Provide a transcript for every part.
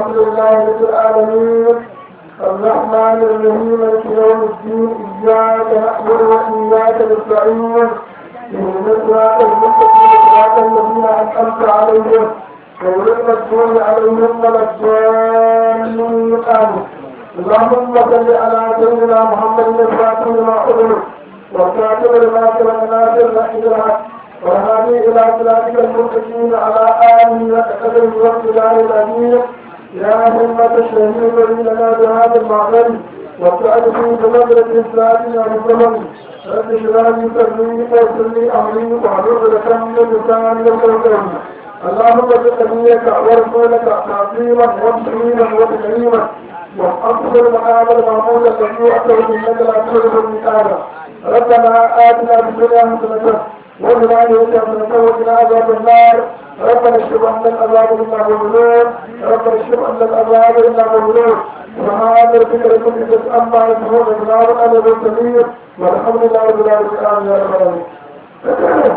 الحمد لله رب العالمين الرحمن الرحيم مالك يوم الدين إياك نعبد وإياك نستعين اهدنا الصراط المستقيم صراط الذين أنعمت عليهم غير المغضوب عليهم ولا الضالين آمين اللهم صل على سيدنا محمد الفاتح لما أغلق والكاتب لما سبق ناصر الحجرات والهادي إلى صراطك المستقيم على آله وتقدم واقتدار الأمير يا همة الشهيد لنا بهذا المعبد وابتعد في بنظرة الإسلام والمسلمين رب اشرح لي صدري ويسر لي أمري واحلل عقدة من لساني يفقهوا قولي اللهم بقضيك ورسولك تعظيما وتكريما وتكريما وأفضل مقام المعمول الذي أتوا إنك لا تخلف المثال ربنا آتنا في الدنيا حسنة وفي الآخرة حسنة وقنا عذاب النار ربنا اشف عنا العذاب إنا مؤمنون ربنا اشف عنا العذاب إنا مؤمنون سبحان ربك رب العزة عما يصفون وسلام على المرسلين والحمد لله رب العالمين آمين يا رب العالمين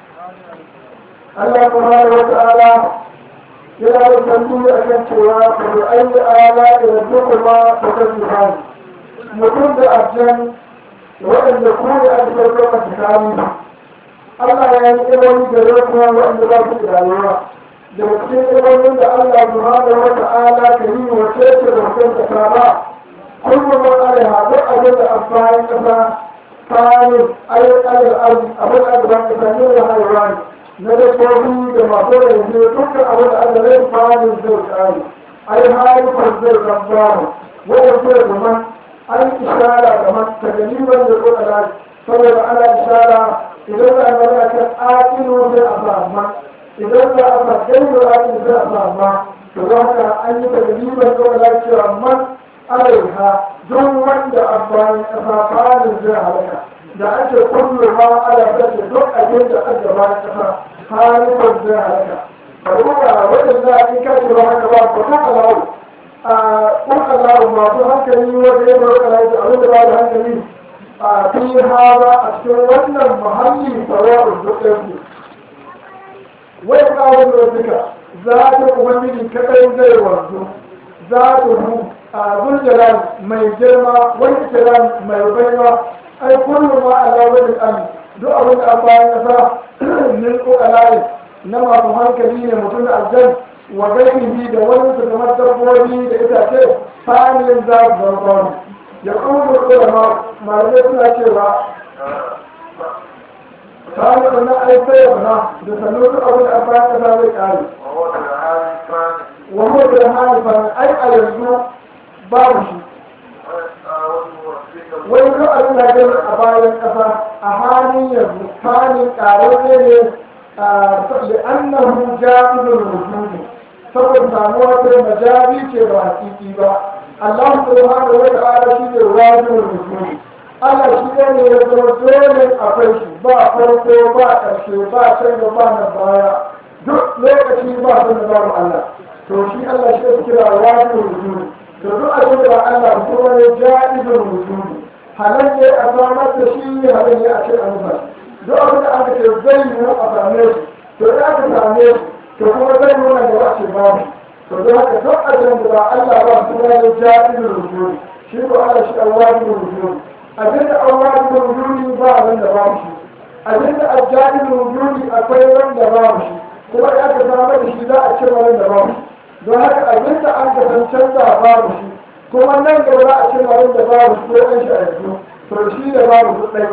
Allah subhanahu wa ta'ala yana da tambayi a kan cewa ba da ayi ala da kuma ta kasu hali mutum da aljan waɗanda ku ne a cikin lokacin tsakani Allah ya yi ilimi da rukuna waɗanda ba su da rayuwa da cikin ilimin da Allah subhanahu wa ta'ala ka yi wa cece da mutum da kama kullum man alaiha duk abin da amfanin kasa kayan ayyukan al'arzi abin da aka ba kasa ne da haihuwa ne na dabbobi da masu yanzu dukkan abin da aka rai fadin zai kare ai haifar zai zambamu wanda zai zama an ishara ga mata galiban da ko ala saboda ana ishara idan za a gani a kan aƙilu zai a sama idan za a fagai da aƙilu zai a sama to za ka an yi ta galiban ko ala cewa man alaiha duk wanda amfani ƙasa fadin zai halaka da ake kullum ma ala da duk abin da aka ba ƙasa halifar zai halaka ka duba waɗanda in ka ce ba haka ba ko ta alawu a kun alawu masu hankali wanda ya bar kala da abin da ba da hankali a fi haza a cikin wannan muhalli sawa'un dukkan wai kawai da duka za ta ubangiji kadai zai wanzu za ta hu a zuljalan mai girma wani kiran mai baiwa ai kullum ma ala wani an duk abin da an bayan kasa min ƙoƙalaye na masu hankali ne mutum da aljan wa gairihi da wani su kamar dabbobi da itace fa'anin za su zarfani ya kuma ulama malamai suna cewa fa'anin na aifai ya bana da sannu duk abin da an bayan kasa zai ƙare wa mutu da halifan ai a yanzu babu shi wani duk abin da gani a bayan ƙasa a halin yanzu halin ƙararre ne لأنه جائز الوجود saboda samuwa ta majazi ce ba hakiki ba Allah subhanahu wa ta'ala shi ne wajibul wujud Allah shi ne ya zama dole akwai shi ba farko ba ƙarshe ba canza ba na baya duk lokaci ba su da babu Allah to shi Allah shi ne kira wajibul wujud to duk abin da Allah kuma ne jaizul wujud halal ne a samar da shi halal ne a ce an ba duk abin da aka ce zai yi a same shi to ya aka same shi to kuma zai nuna da ba ce babu to don haka duk abin da ba Allah ba su ne da jami'in rujuri shi ko Allah shi awwabin rujuri abin da awwabin rujuri ba abin da babu shi abin da ajjabin rujuri akwai wanda babu shi kuma ya aka samar da shi za a ce wani da babu shi don haka abin da an kasancen da babu shi kuma nan gaba za a ce wani da babu shi ko an shi a yanzu to shi da babu su ɗai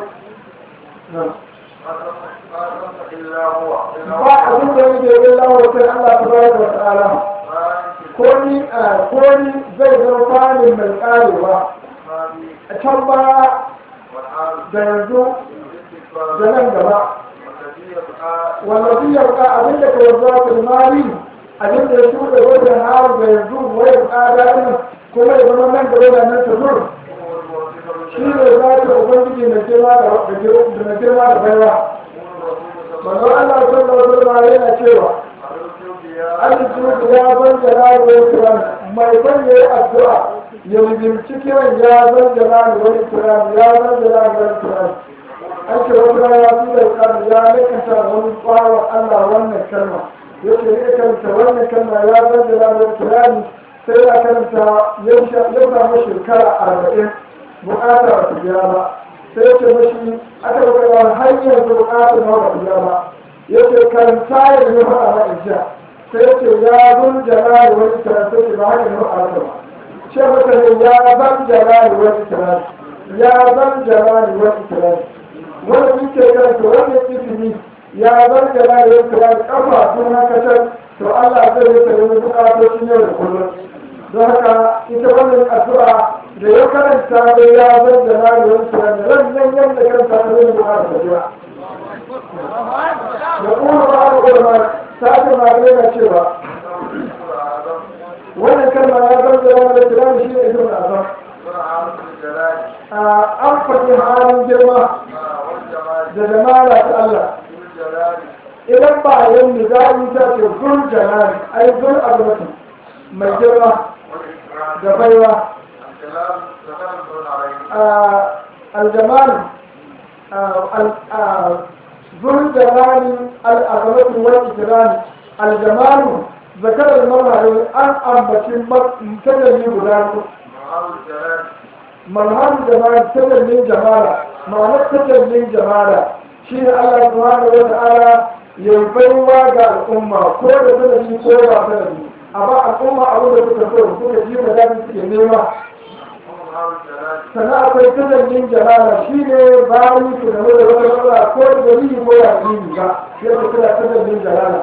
ba abin da yake yin lawa sai Allah ta bayar da ta'ala ko ni ko ni zai zama fanin mai karewa a can ba da yanzu da nan gaba wallafi yarda abin da ka yanzu ta mali abin da ya shuɗe wajen har da yanzu wai tsada ɗin kuma ya zama nan gaba da nan ta zur shi ne za ta ubangiji na girma da girma da baiwa manzo Allah sallallahu alaihi yana cewa Al-Judu ya ban jalali wa ikram mai ban yayi addu'a ya limci kiran ya ban jalali wa ikram ya ban jalali wa ikram an ce wata ya fi da kan ya lakanta wani bawa Allah wannan kalma yake ne kanta wannan kalma ya ban jalali wa ikram sai ya karanta ya samu shekara arba'in bukata ba su biya ba sai ya ce mashi aka baka yawan hanyar da bukata na ba su biya ba ya ce karanta ya yi faɗa na isha sai ya ce ya zun jana da wani karanta ce ba haka ne ba a ba ce maka ne ya zan jana da wani karanta ya zan jana da wani karanta wanda muke karanta wannan isimi ya zan jana da wani karanta kafa sun haka to Allah zai yi ta yi bukatocin yau da kullum don haka ita wannan addu'a da ya karanta da ya zan da na yi wani tunan da ran nan yadda karanta da zai buƙata da jira da kuma ba da ulama ta ce ma ga yana cewa wannan kalma ya zan da na da tunan shi ne ibn azam an faɗi halin girma da jamala ta Allah idan ba yin nizami ta ce zul jalali ai zul azmatu mai girma da baiwa الجمال ذو الجمال الأغلب والإكرام الجمال ذكر المرأة أن أنبت متجلي بلاد مرهان جمال تجلي جمالا معنى تجلي جمالا شيء الله سبحانه وتعالى يبيوا الأمة كل سنة كل سنة amma al'umma abin da suka so suka ji da daɗin suke nema sannan akwai tunanin jalala shi ne bayan su da wani wani wani ko da dalili ko ya yi ba yadda suna tunanin jalala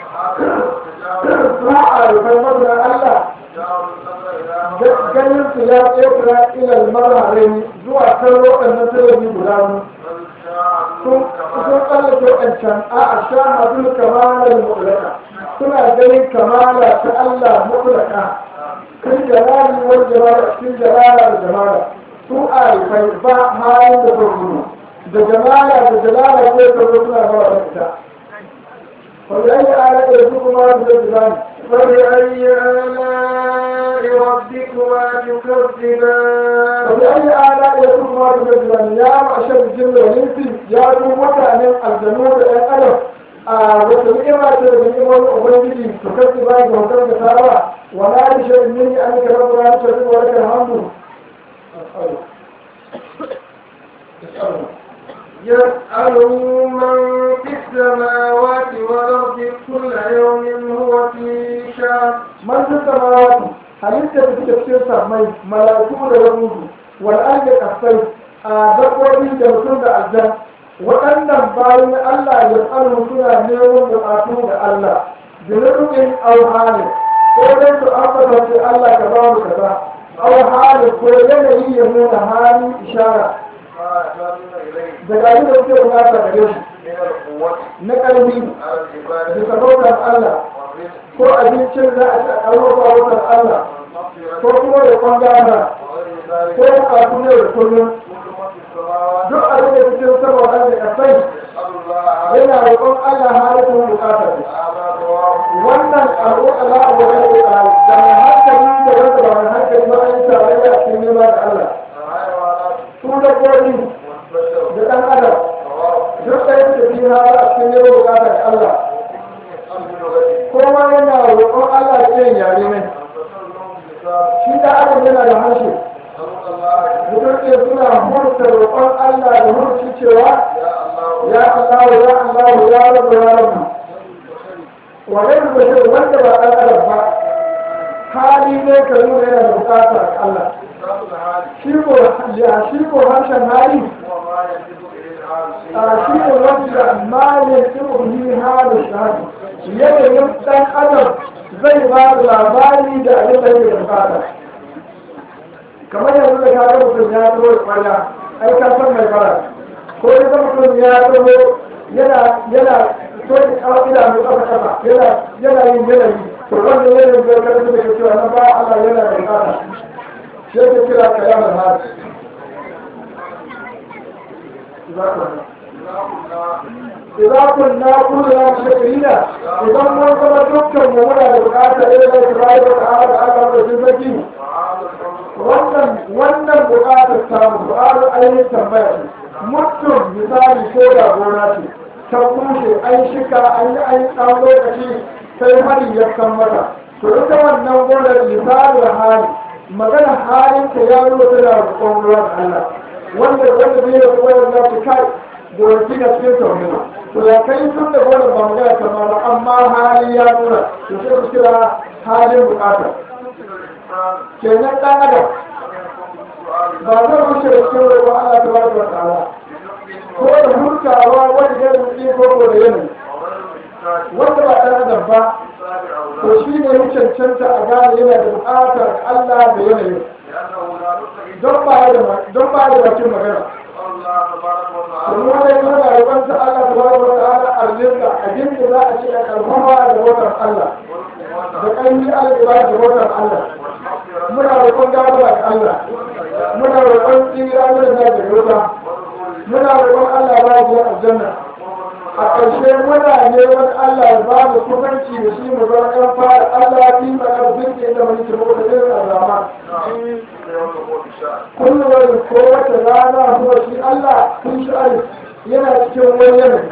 su a rufar mazunan Allah ganin su ya tsefura ilal marharin zuwa kan waɗannan tunanin guda sun tsallake waɗancan a a sha masu kamalar mu'ulaka suna ganin kamala ta Allah mutlaka kun jalali wal jamala cikin jalala da jamala su a rufai ba halin da zai gudu da jamala da jalala ko ta zo suna ba wa ita فبأي آلاء ربكما تكذبان فبأي آلاء ربكما تكذبان فبأي آلاء ربكما تكذبان يا معشر الجن والإنس يا قوة من الجنود الألف wata ni'ima ce daga ni'imar ubangiji to kace ba ga hotar da tarawa wala bi shay'in min an ka rabu ran ta wa lakal hamdu يسأله من في السماوات والأرض كل يوم هو في شأن man fi samawati halitta da suke cikin samai malaiku da yahudu wal ardi kasai a dabbobi da mutum da aljan waɗannan bayan Allah ya tsaro suna neman buƙatu da Allah da nufin auhali ko dai su ambata ce Allah ka ba mu kaza auhali ko yanayi ya nuna hali ishara daga yi da suke bukata gare shi na ƙarfi da sabautar Allah ko abincin za a ci a ƙarfafa wutar Allah ko kuma da kwangana ko bukatu ne da kullum duk abin da cikin saboda da kasai yana roƙon Allah halin bukata ne wannan al'uƙala a wajen da da mai hankali da wanda ba mai hankali ba an yi tarayya a cikin nema da Allah su da kori da ɗan adam duk ɗaya da fi hara a cikin nema bukata da Allah kowa yana roƙon Allah da irin yare ne shi da adam yana da harshe mutum ke suna hurta roƙon Allah da hurci cewa ya Allah ya Allah ya rabu ya rabu wani rubutun wanda ba ɗan adam ba hali ne ka nuna yana da bukata ga Allah shi ko ya shi ko harshen hali a shi ne wanda malin tsibirin halin shahadu yanayin ɗan adam zai ba da labari da abin da yake da bukata kamar yanzu da kaga mutum ya zo da kwalla ai ka san mai fara ko ya ga mutum ya zo yana yana so da kawo idanu kafa kafa yana yana yin yanayi to wanda yanayin zai karfi da cewa na ba Allah yana da bukata shi yake kira kalamar hali إذا كنا كلنا مشكلين إذا ما كنا دكتور مولا بقاطع إلى الله تعالى على رسولك wannan wannan buƙatar samu buƙatar ainihin tambaya ce mutum misali ko da gona ce ta kushe an shika an yi an ɗan lokaci sai hari ya kan mata to to ita wannan gonar misalin hali magana halin ta ya nuna tana roƙon ruwa da Allah wanda wanda bai da gonar za ta kai gonaki na cikin tauhidi to ya kai tun da gonar ba magana ta ma ba amma hali ya nuna to sai ku kira halin bukata kenan ɗan adam ba zai wuce da cikin roƙon Allah ta baraka wa ta'ala ko da hurtawa wani garin ko ko da yanayi wanda ba ɗan adam ba to shi ne ya cancanta a gane yana da buƙatar Allah da yanayin don ba da don ba da bakin magana kuma wanda ya nuna rubanta Allah ta bada wa ta'ala arzinka abin da za a ce a karfafa da watan Allah da ƙanyi alƙiba da watan Allah muna roƙon gabara da Allah muna roƙon tsira da da yota muna roƙon Allah ba ya aljanna a ƙarshe muna neman Allah ya ba mu kusanci da shi mu zama ɗan fara Allah fi ma ƙarfin ke da mulki mu da irin azama kullum wani ko wata rana kuma shi Allah kun shi alif yana cikin wani yanayi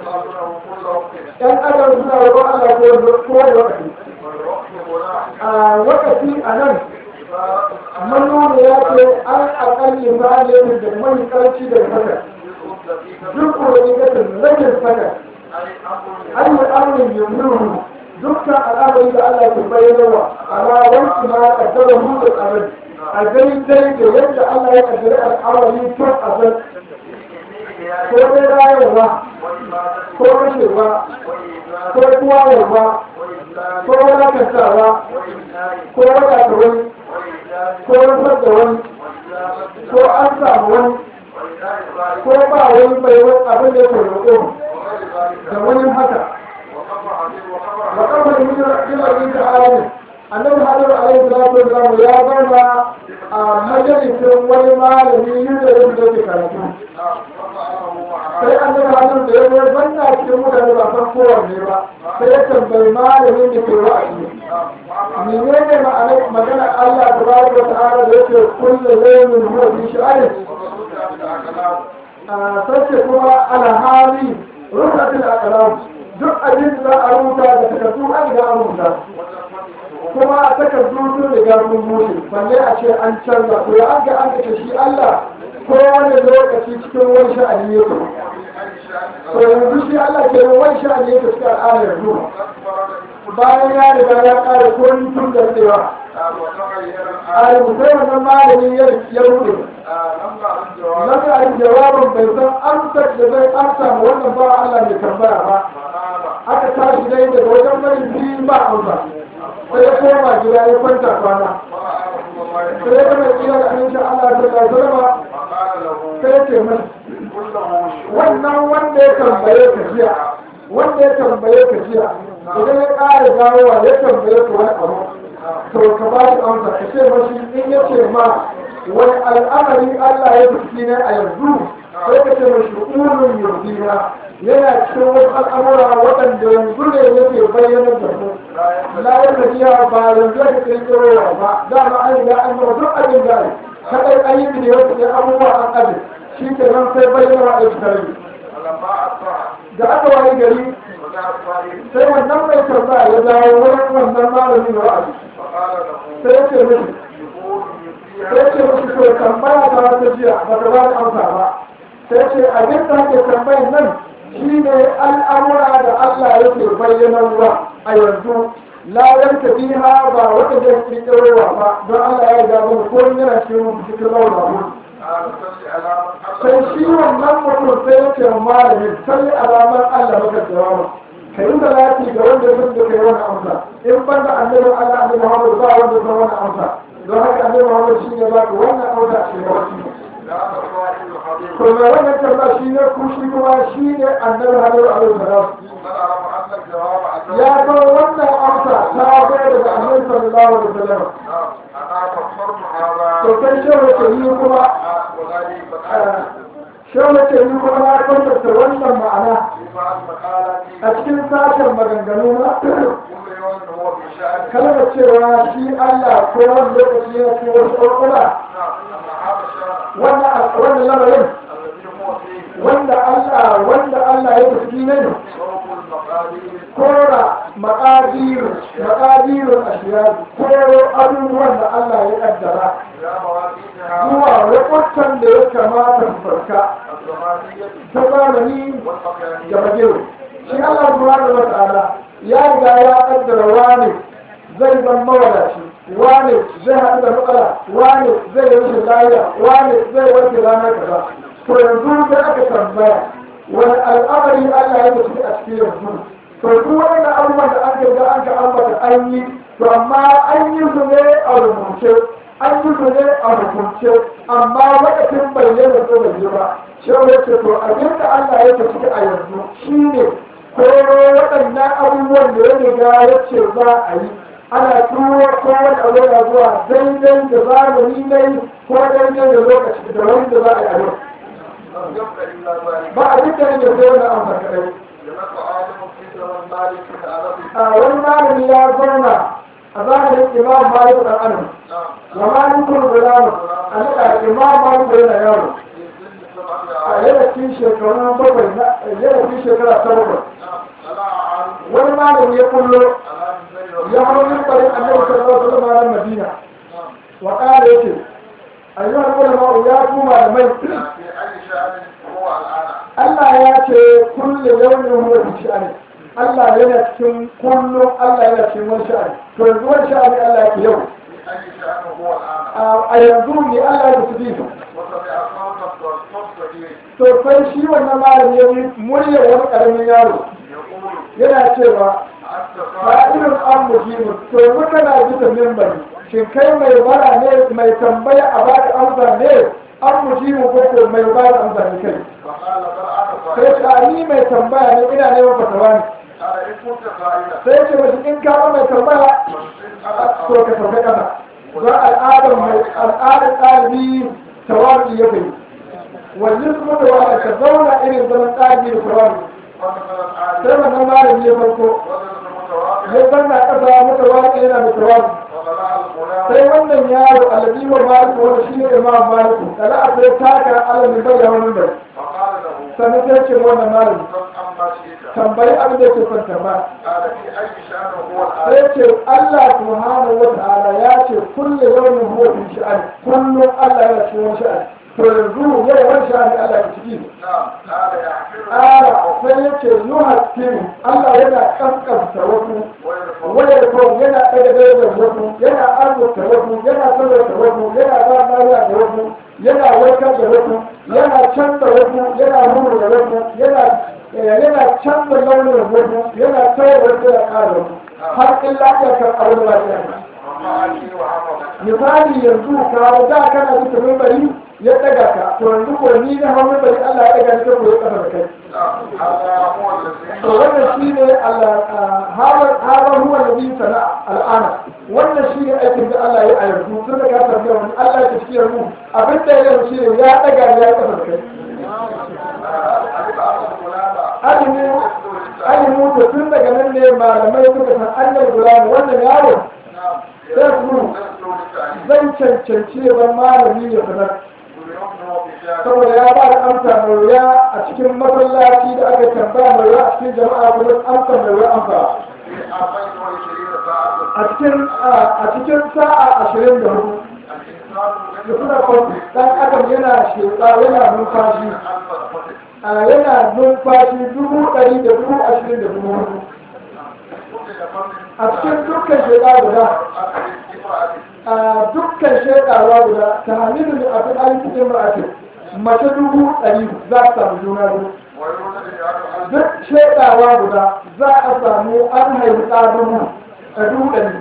ɗan adam suna roƙon Allah ko ko da wakati a wakati a nan manoma ya ce an aƙalli ma ne da mai ƙarfi da fata duk wani gadin rajin fata an yi amurin yamuru dukkan al'amari da Allah ke bayyanawa amma wanki ma kaddara mu da tsarin a gani dai da yadda Allah ya kaddara al'amari tun a zan ko dai rayuwa ko rashewa ko tuwayarwa ko wadatarwa ko wadata wani ko rufar da wani ko an samu wani ko ba wani mai wani abin da ke roƙo da wani haka wa kafa da hijira ta alamin annabi hajjar alaihi salatu wasallam ya zauna a majalisin wani malami yin da yake da karatu sai annabi hajjar da ya zo zanna cikin mutane ba san kowanne ba sai ya tambayi malamin da ke wa'azi menene ma'anar magana Allah tabaraka wa ta'ala da yake kullu laymin huwa fi sha'ani sace kuma alhali rufatul aqlam duk abin da za a rubuta da takardu an ga an rubuta kuma a takardu sun riga sun bushe balle a ce an canza to ya an ga an kace shi Allah ko wani lokaci cikin wani sha'ani yake to yanzu shi Allah ke wani sha'ani yake cikin al'ada yanzu bayan ya riga ya ƙara ko tun da tsewa a rubutai wannan malamin ya rude Laka a jawabin bai san amsar da zai amsa ma wannan ba Allah mai tambaya ba. Aka tashi dai daga wajen mai biyu ba amsa. Sai ya koma gida ya kwanta kwana. Sai ya kama iya da amincin Allah da ya zama sai ya ce mai. Wannan wanda ya tambaye ka jiya, wanda ya tambaye ka jiya, idan ya ƙara dawowa ya tambaye ka wani abu. To ka ba shi amsa, ka ce mashi in ya ce ma wani al'amari Allah ya fi ne a yanzu sai ka ce mai shu'urin yurdina yana cikin wasu al'amura waɗanda yanzu ne yake bayyana da mu la ya tafiya ba yanzu ya kirkiro ba dama an riga an gama duk abin da ne kadai an yi da wasu ɗan abubuwa an aje shi ke nan sai bayyana wa aiki tare da aka wani gari sai wannan mai tambaya ya dawo wurin wannan malamin da wa'azi sai ya ce mishi sai ce musu to tambaya ta wata jiya ba ta ba da amsa ba sai ce abin da ake tambayin nan shi ne al'amura da Allah yake bayyanarwa a yanzu la yanka biha ba wata zai kirkirowa ba don Allah ya ga mu ko yana cikin cikin lawan sai shi wannan mutum sai ya ce wa malamin sai alamar Allah maka jawabu ka yi salati ga wanda sun da kai wani amsa in banda annabi Allah annabi Muhammad ba wanda zai wani amsa don haka annabi Muhammad shi ne ba ku wannan auda shi ne wasi to me wannan tamba shi ne ku shi kuma shi ne annabi Muhammad alaihi salam ya ga wannan amsa ta bayar da annabi sallallahu alaihi wasallam to kai shi wace yi kuma shi wace yi kuma na kwantata wannan ma'ana a cikin sashen maganganu na kalmar cewa shi Allah ko wani lokaci ya ce wasu ƙwarƙwara wannan lamarin wanda Allah wanda Allah ya tafi ne kora maƙadiru maƙadiru a da ya kamata su farka الزمانية ta zamani da والمكانية bagero shi Allah subhanahu wa ta'ala ya riga ya kaddara wane zai zan mawadaci wane zai haɗu da matsala wane zai yi rashin lafiya wane zai warke ranar kaza to yanzu sai aka tambaya wani al'amari Allah ya tafi a cikin yanzu to duk wannan abubuwan da aka ga an ka ambata an yi to amma an yi su ne a rubuce an yi su ne a hukunce amma lokacin bayyana ko bai yi ba shi ya ce to abin da Allah ya tafi a yanzu shine koro waɗannan abubuwan da ya riga ya ce za a yi ana turo ko wani abu yana zuwa daidai da zamani ne ko daidai da lokaci da wani da za a yi a yau لم يبق إلا ذلك ba a duk da ne sai wani amsa kadai جلس عالم في زمن مالك العربي a wani malami ya zauna a zamanin imam malik dan anan نعم wa malikul gulam a nika imam malik yana yaro في سن سبعة a عام yana cikin shekaru bakwai na yana cikin shekara ta bakwai نعم طلع عالم wani malami ya kullo على من ya hau mimbarin annabi sallallahu alaihi wasallam na madina نعم wa qala yace ayyuhal ulama ya ku malamai في أي شأن هو الآن Allah ya ce kullu yawmin huwa fi sha'ani Allah yana cikin kullum Allah yana cikin wani sha'ani to yanzu wani sha'ani Allah yake yau في أي شأن هو الآن a yanzu ne Allah ya tafi su وسمع صوتا صوت to sai shi wannan malami ya yi muryar wani karamin yaro يقول yana cewa أنت fa'ilun صاحب an mujibu to muka na bisa mimbari shin kai mai bara ne mai tambaya a baka amsa ne an mujibu ko ko mai ba da amsa ne kai فقال بل أنا sai صاحب ka ni mai tambaya ne ina neman fatawa ne قال إن كنت قائلا sai ce mashi in ka ba mai tambaya فإن to أنا ka sauka kasa za al'adar mai al'adar ɗalibi tawabi ya kai wallin kuma da wani ka zauna irin zaman ɗalibi da tawabi مثلا sai عالم wannan malami ya farko وزن ya متواضع zanna ƙasa mata waƙi yana da tawabi وطلع الغلام sai wannan yaro alladhi wa maliku wanda shine imam maliku kala a sai taka alamin bai da wani bai فقال له sannan sai ce wannan malami سل عما شئت tambayi abin da yake son tambaya قال في أي شأن هو الآن sai ce Allah subhanahu wa ta'ala ya ce kullu yawmin huwa fi sha'ani kullum Allah yana cikin wani sha'ani to yanzu yau wani sha'ani Allah ya ciki نعم قال يحفر Ƙara sai ya ce yuhaskiru Allah yana kaskanta wasu ويرفع wayar kawai yana ɗaga darajar wasu yana arzuta wasu yana sarrafa wasu yana ba lafiya da wasu yana warkar da wasu yana canza wasu yana nuna da wasu yana yana canza launin wasu yana tsaye wasu ya ƙara wasu har in lafiya kan abin lafiya رفعني وعظمك misali yanzu ka da kana bisa mimbari ya ɗaga ka to yanzu ko ni na hau mimbari Allah ya ɗaga ni ta koyi ƙasa da kai نعم هذا هو الذي to wannan shi ne harar huwa da biyu sana al'ana wannan shi ne aikin da Allah ya a yanzu tun da ka tafiya wani Allah ya tafi yanzu abin da ya yanzu shi ne ya ɗaga ya ƙasa da kai علم أن الغلام alimu alimu to tun daga nan ne malamai suka san annal gulam wannan yaro نعم sai su zan cancanci ya zama malami ya sanar saboda ya ba da amsa mai wuya a cikin masallaci da aka tambaya mai wuya a cikin jama'a kuma amsa mai wuya amsa a cikin a cikin sa'a ashirin da hudu da suna kwanci dan adam yana sheƙa yana numfashi a yana numfashi dubu ɗari da dubu ashirin da dubu hudu a cikin dukkan sheƙa guda a dukkan sheƙawa guda ta hamilu da abin ainihin ma'afi mace dubu ɗari za ta samu juna biyu duk sheƙawa guda za a samu an haifi ɗa dubu a dubu ɗari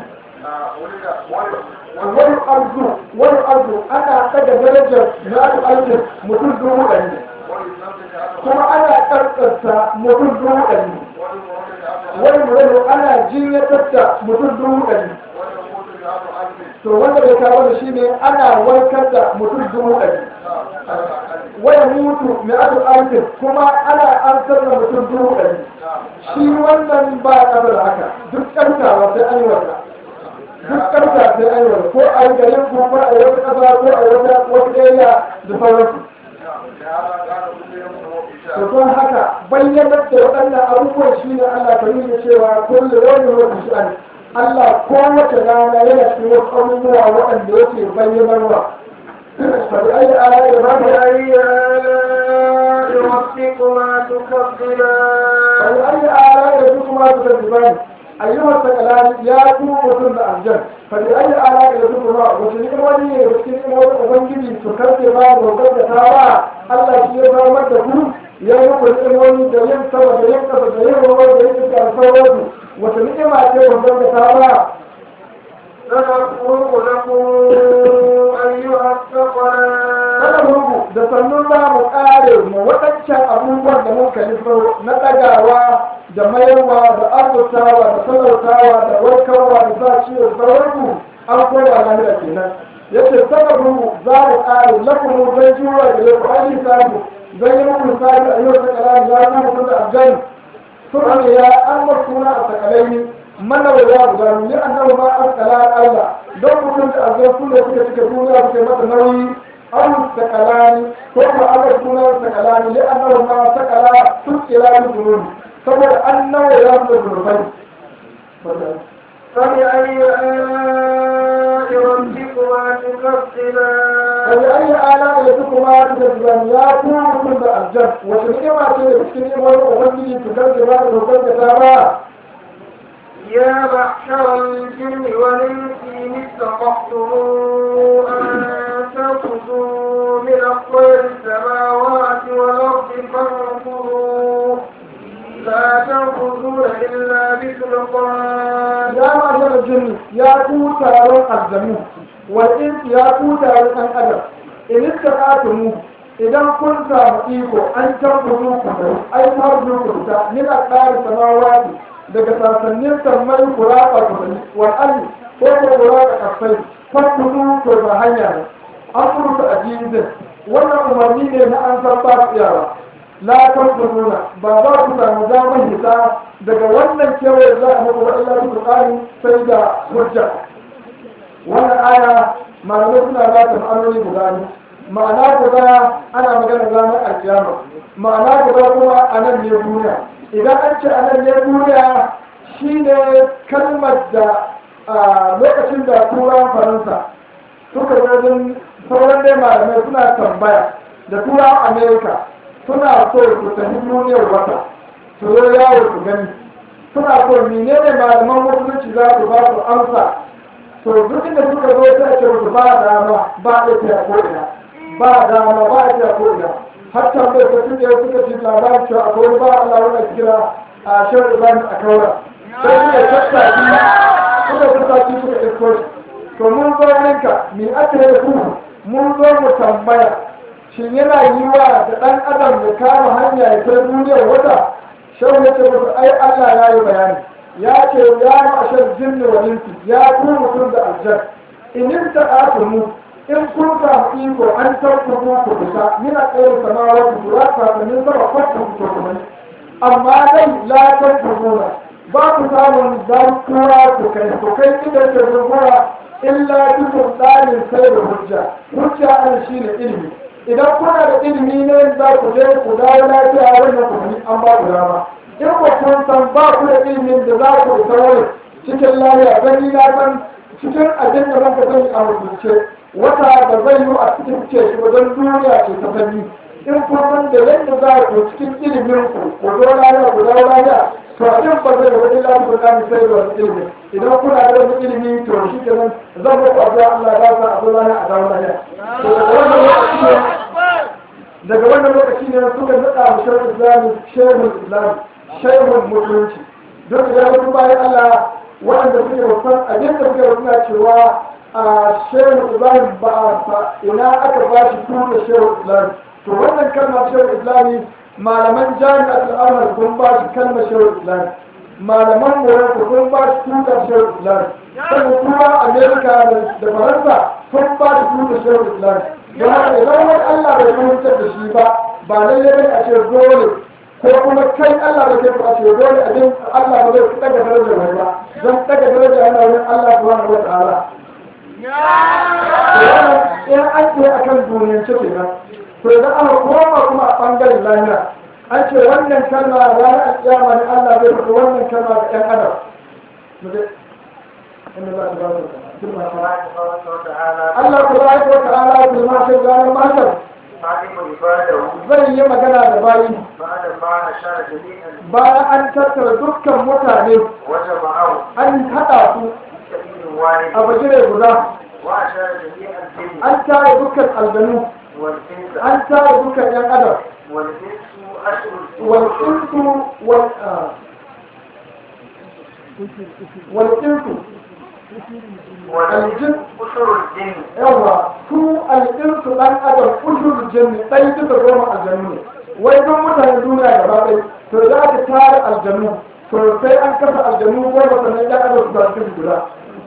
wani arzu wani arzu ana ɗaga darajar na arzikin mutum dubu ɗari kuma ana ƙarƙarsa mutum dubu ɗari wani mutum ana jinyatar da mutum dubu ɗari to wanda bai kawo da shi ne ana warkar da mutum dubu ɗari waya mutu mai adu arzikin kuma ana amsar da mutum dubu ɗari shi wannan ba ƙasar haka duk ƙarfawa sai an yi wata duk ƙarfa sai an yi wata ko a yi garin ko ko a yi wata ƙasa ko a yi wata wata ɗaya da sauransu to don haka bayyanar da waɗannan abubuwan shi ne Allah ka nuna cewa kullum wani wata shi'ani Allah kowace rana yana cikin wasu abubuwa waɗanda yake bayyanarwa fa bi ayi ala da ba ta فبأي آلاء ربكما تكذبان فلأي آلاء ربكما تكذبان أيها الثقلان يا كو mutum da aljan فلأي آلاء ربكما وتنك wani ne da cikin wani ubangiji su karfe ba da wakar da ta ba Allah shi ya samar da ku ya yi ku wani da yin sama da yin kasa da yin ruwa da yin iska da sauransu wata ni'ima ce wakar da ta ba سنفرغ لكم أيها الثقلان kada murgu da sannun za mu ƙare mu waɗancan abubuwan da muka nufo na ɗagawa da mayarwa da arzutawa da talautawa da warkarwa da sa ciwo sauranku an koya lahira kenan yace saka murgu za mu ƙare lakumu zai jiwa da lafu an yi samu zai yi muku sabi a yau sakalani ya kuma mutum da aljan sun ya an masuna a sakalai mana wa ya guda ni annabi ma an kala Allah don mutum da aljan su ne suka cika duniya suke mata nauyi أو الثقلان ثم أمر سنة الثقلان لأنهما ثقلا تسكلا الجنون ثم أنه يرد الجنوبين فبأي آلاء ربكما تكذبان فبأي آلاء ربكما تكذبان يا كون كل الجن وتنعم على تسكين وأغني تكذبان وتكذبان يا معشر الجن والإنس إن استطعتم أن تنفذوا من أقطار السماوات والأرض فانفذوا لا تنفذون إلا بسلطان يا معشر الجن يا كون تارون الجنون والإنس يا كون تارون الأدب إن استطعتم idan kun samu iko an tabbutu ku ai tarbu ku ta min aqdar samawati daga sasannin sammai kuraka kudin wal'alli ko ko kuraka kafai fakudu to ba hanya ne an furuta a jizin wannan umarni ne na an san ba tsayawa la tankuduna ba za ku samu damar hita daga wannan kewaye za a muku wa'ila su tsari sai da hujja wannan aya malamai suna ba ta ma'anoni guda ne ma'ana guda ana magana ranar alkiyama ma'ana guda kuma a nan ne duniya idan an ce a nan ne duniya shi ne kalmar da a lokacin da turan faransa suka wajen sauran dai malamai suna tambaya da turan amerika suna so su tafi duniyar wata su zo yawo su gani suna so menene malaman musulunci za su ba su amsa to duk inda suka zo sai ce musu ba dama ba a tafiya ko ina ba dama ba a tafiya ko ina har tambayar ta tun da suka ci labarin cewa akwai wani ba Allah wanda kira a shan Ibrahim a kaura sai suka tattaki suka tattaki suka isko shi to mun zo ninka me aka yi ku mun zo mu tambaya shin yana yi wa da ɗan adam ya kama hanya ya kai duniyar wata shan ya ce musu ai Allah ya yi bayani ya ce ya ma'ashar jinni wa insi ya ku mutum da aljan in ta'atumu in kun samu iko an tarkuku ku fita mina tsayin samawa ku tura kakannin sama kwata ku to kuma amma dai la tarkukuna ba ku samun dan tura ku kai ku kai inda ke zuwa illa dukkan tsarin sai da hujja hujja an shine ilimi idan kuna da ilimi ne za ku je ku dawo lafiya wannan ku an ba ku dama in ku kun san ba ku da ilimin da za ku isa wani cikin lafiya gani na san cikin abin da muka sani a rubuce wata da zai yi a cikin ce shi wajen duniya ce ta sani in kun san da yadda za ku cikin ilimin ku ku zo lafiya ku dawo lafiya to abin ba zai wani lafiya ku kami sai da wani ilimi idan kuna da wani ilimi to shi kenan zan muku addu'a Allah ya sa a zo lafiya a dawo lafiya to daga wannan lokaci ne daga wannan lokaci ne suka nada mu shehu islami shehu islami shehu musulunci duk da wasu bayan Allah waɗanda suke wasan abin da suke wasuna cewa a shehu ibrahim ba a ina aka ba shi tura shehu islami to wannan kalmar shehu islami malaman jami'at al'amar sun ba shi kalmar shehu islami malaman morocco sun ba shi tura shehu islami sannan kuma amerika da faransa sun ba shi tura shehu islami don haka idan wani allah bai fahimtar da shi ba ba lallai bane a ce dole ko kuma kai Allah da ke fara ce dole a din Allah ba zai daga darajar mai ba zan daga darajar yana wurin Allah subhanahu wa ta'ala in an ce akan duniyar ce kenan to idan aka koma kuma a bangaren lahira an ce wannan kalma ranar alƙiyama ne Allah zai faɗi wannan kalma ga ƴan adam Allah tabaraka wa ta'ala bil mashar ranar mashar علم عباده zai yi magana da bayi بعد ما أشار جميعا bayan an tattara dukkan mutane وجمعه an haɗa su في سبيل واحد a bagire guda وأشار جميع الجن an tare dukkan aljanu والإنس an tare dukkan yan adam والإنس أشهر والإنس وال آه. والإنس والجن أشهر الجن yawa su al'insu ɗan adam ushur jinni ɗai duka goma aljanu ne wai don mutanen duniya gaba ɗai to za ka tara aljanu to sai an kasa aljanu goma sannan ɗan adam su tafi guda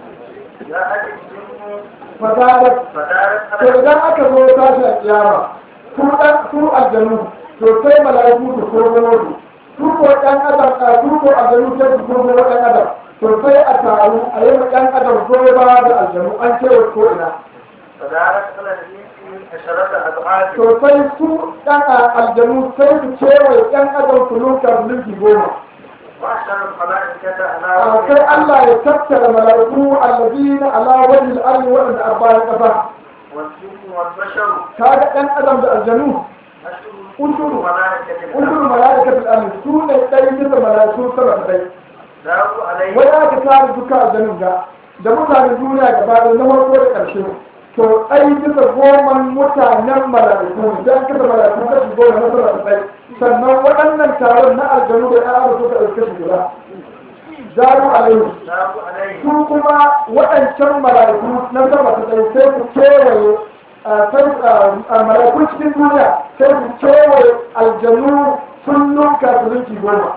جاءت الجن fadarar فدارت to على idan aka zo tashi a kiyama su ɗan su aljanu to sai mala'iku su kurkuno su su ko ɗan adam a su ko aljanu sai su kurkuno ɗan adam to sai a taru a yi ma ɗan adam gobe ba da aljanu an kewa ko ina فدارت على الإنس عشرة أضعاف to sai su ɗan aljanu sai su kewaye ɗan adam su lunka mulki goma وأشهر الملائكة a على sai Allah ya tattara mala'iku allazina ala wajhi al-ardi wa inda abbayan kafa والجن والبشر kaga ɗan adam da aljanu أشهر أشهر ملائكة unsur mala'ikatul ardi su ne ɗaya bisa mala'iku sama da ɗaya داروا عليه wai aka tara duka aljanun ga da mutanen duniya gaba da na farko da ƙarshe to ɗai bisa goman mutanen mala'iku ne dan kasa mala'iku kashi goma na sama da ɗai sannan waɗannan taron na aljanu da ya ara suka ɗauke shi guda daru alaihi داروا عليه su kuma waɗancan mala'iku na sama da ɗai sai ku kewaye a sai a mala'iku cikin duniya sai ku kewaye aljanu sun nunka su rinki goma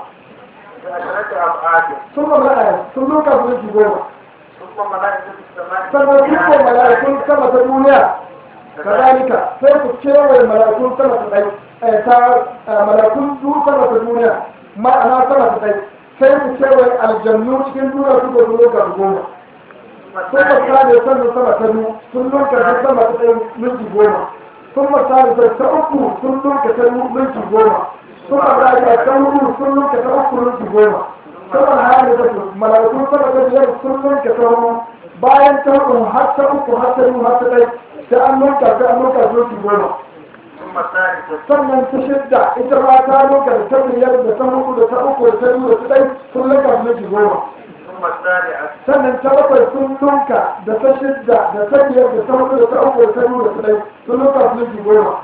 بعشرة أضعاف sun ma sun nunka su rinki goma ثم ملائكة السماء sannan dukkan mala'ikun sama ta duniya kazalika sai ku kewaye mala'ikun sama ta ɗai eh, ta eh, mala'ikun du sama ta duniya ma'ana sama ta ɗai sai ku kewaye aljannu cikin duniya su ga duniya ga goma ثم sun الثانية masali sannan sama ta biyu sun lunka ta sama ta ɗai minti goma sun masali ta ta uku sun lunka ta minti goma sun masali ta hudu sun lunka ta uku minti goma sun masali ta mala'ikun sama ta biyar sun lunka ta hudu bayan ta hudu har ta uku har ta biyu har ta ɗai sai an lunka sai an lunka minti goma ثم الثالثة sannan ta shidda ita ma ta lunka da ta biyar da ta hudu da ta uku da ta biyu da ta ɗai sun lunka minti goma ثم السابعة sannan ta bakwai sun lunka da ta shidda da ta biyar da ta hudu da ta uku da ta biyu da ta ɗai sun lunka su lunki goma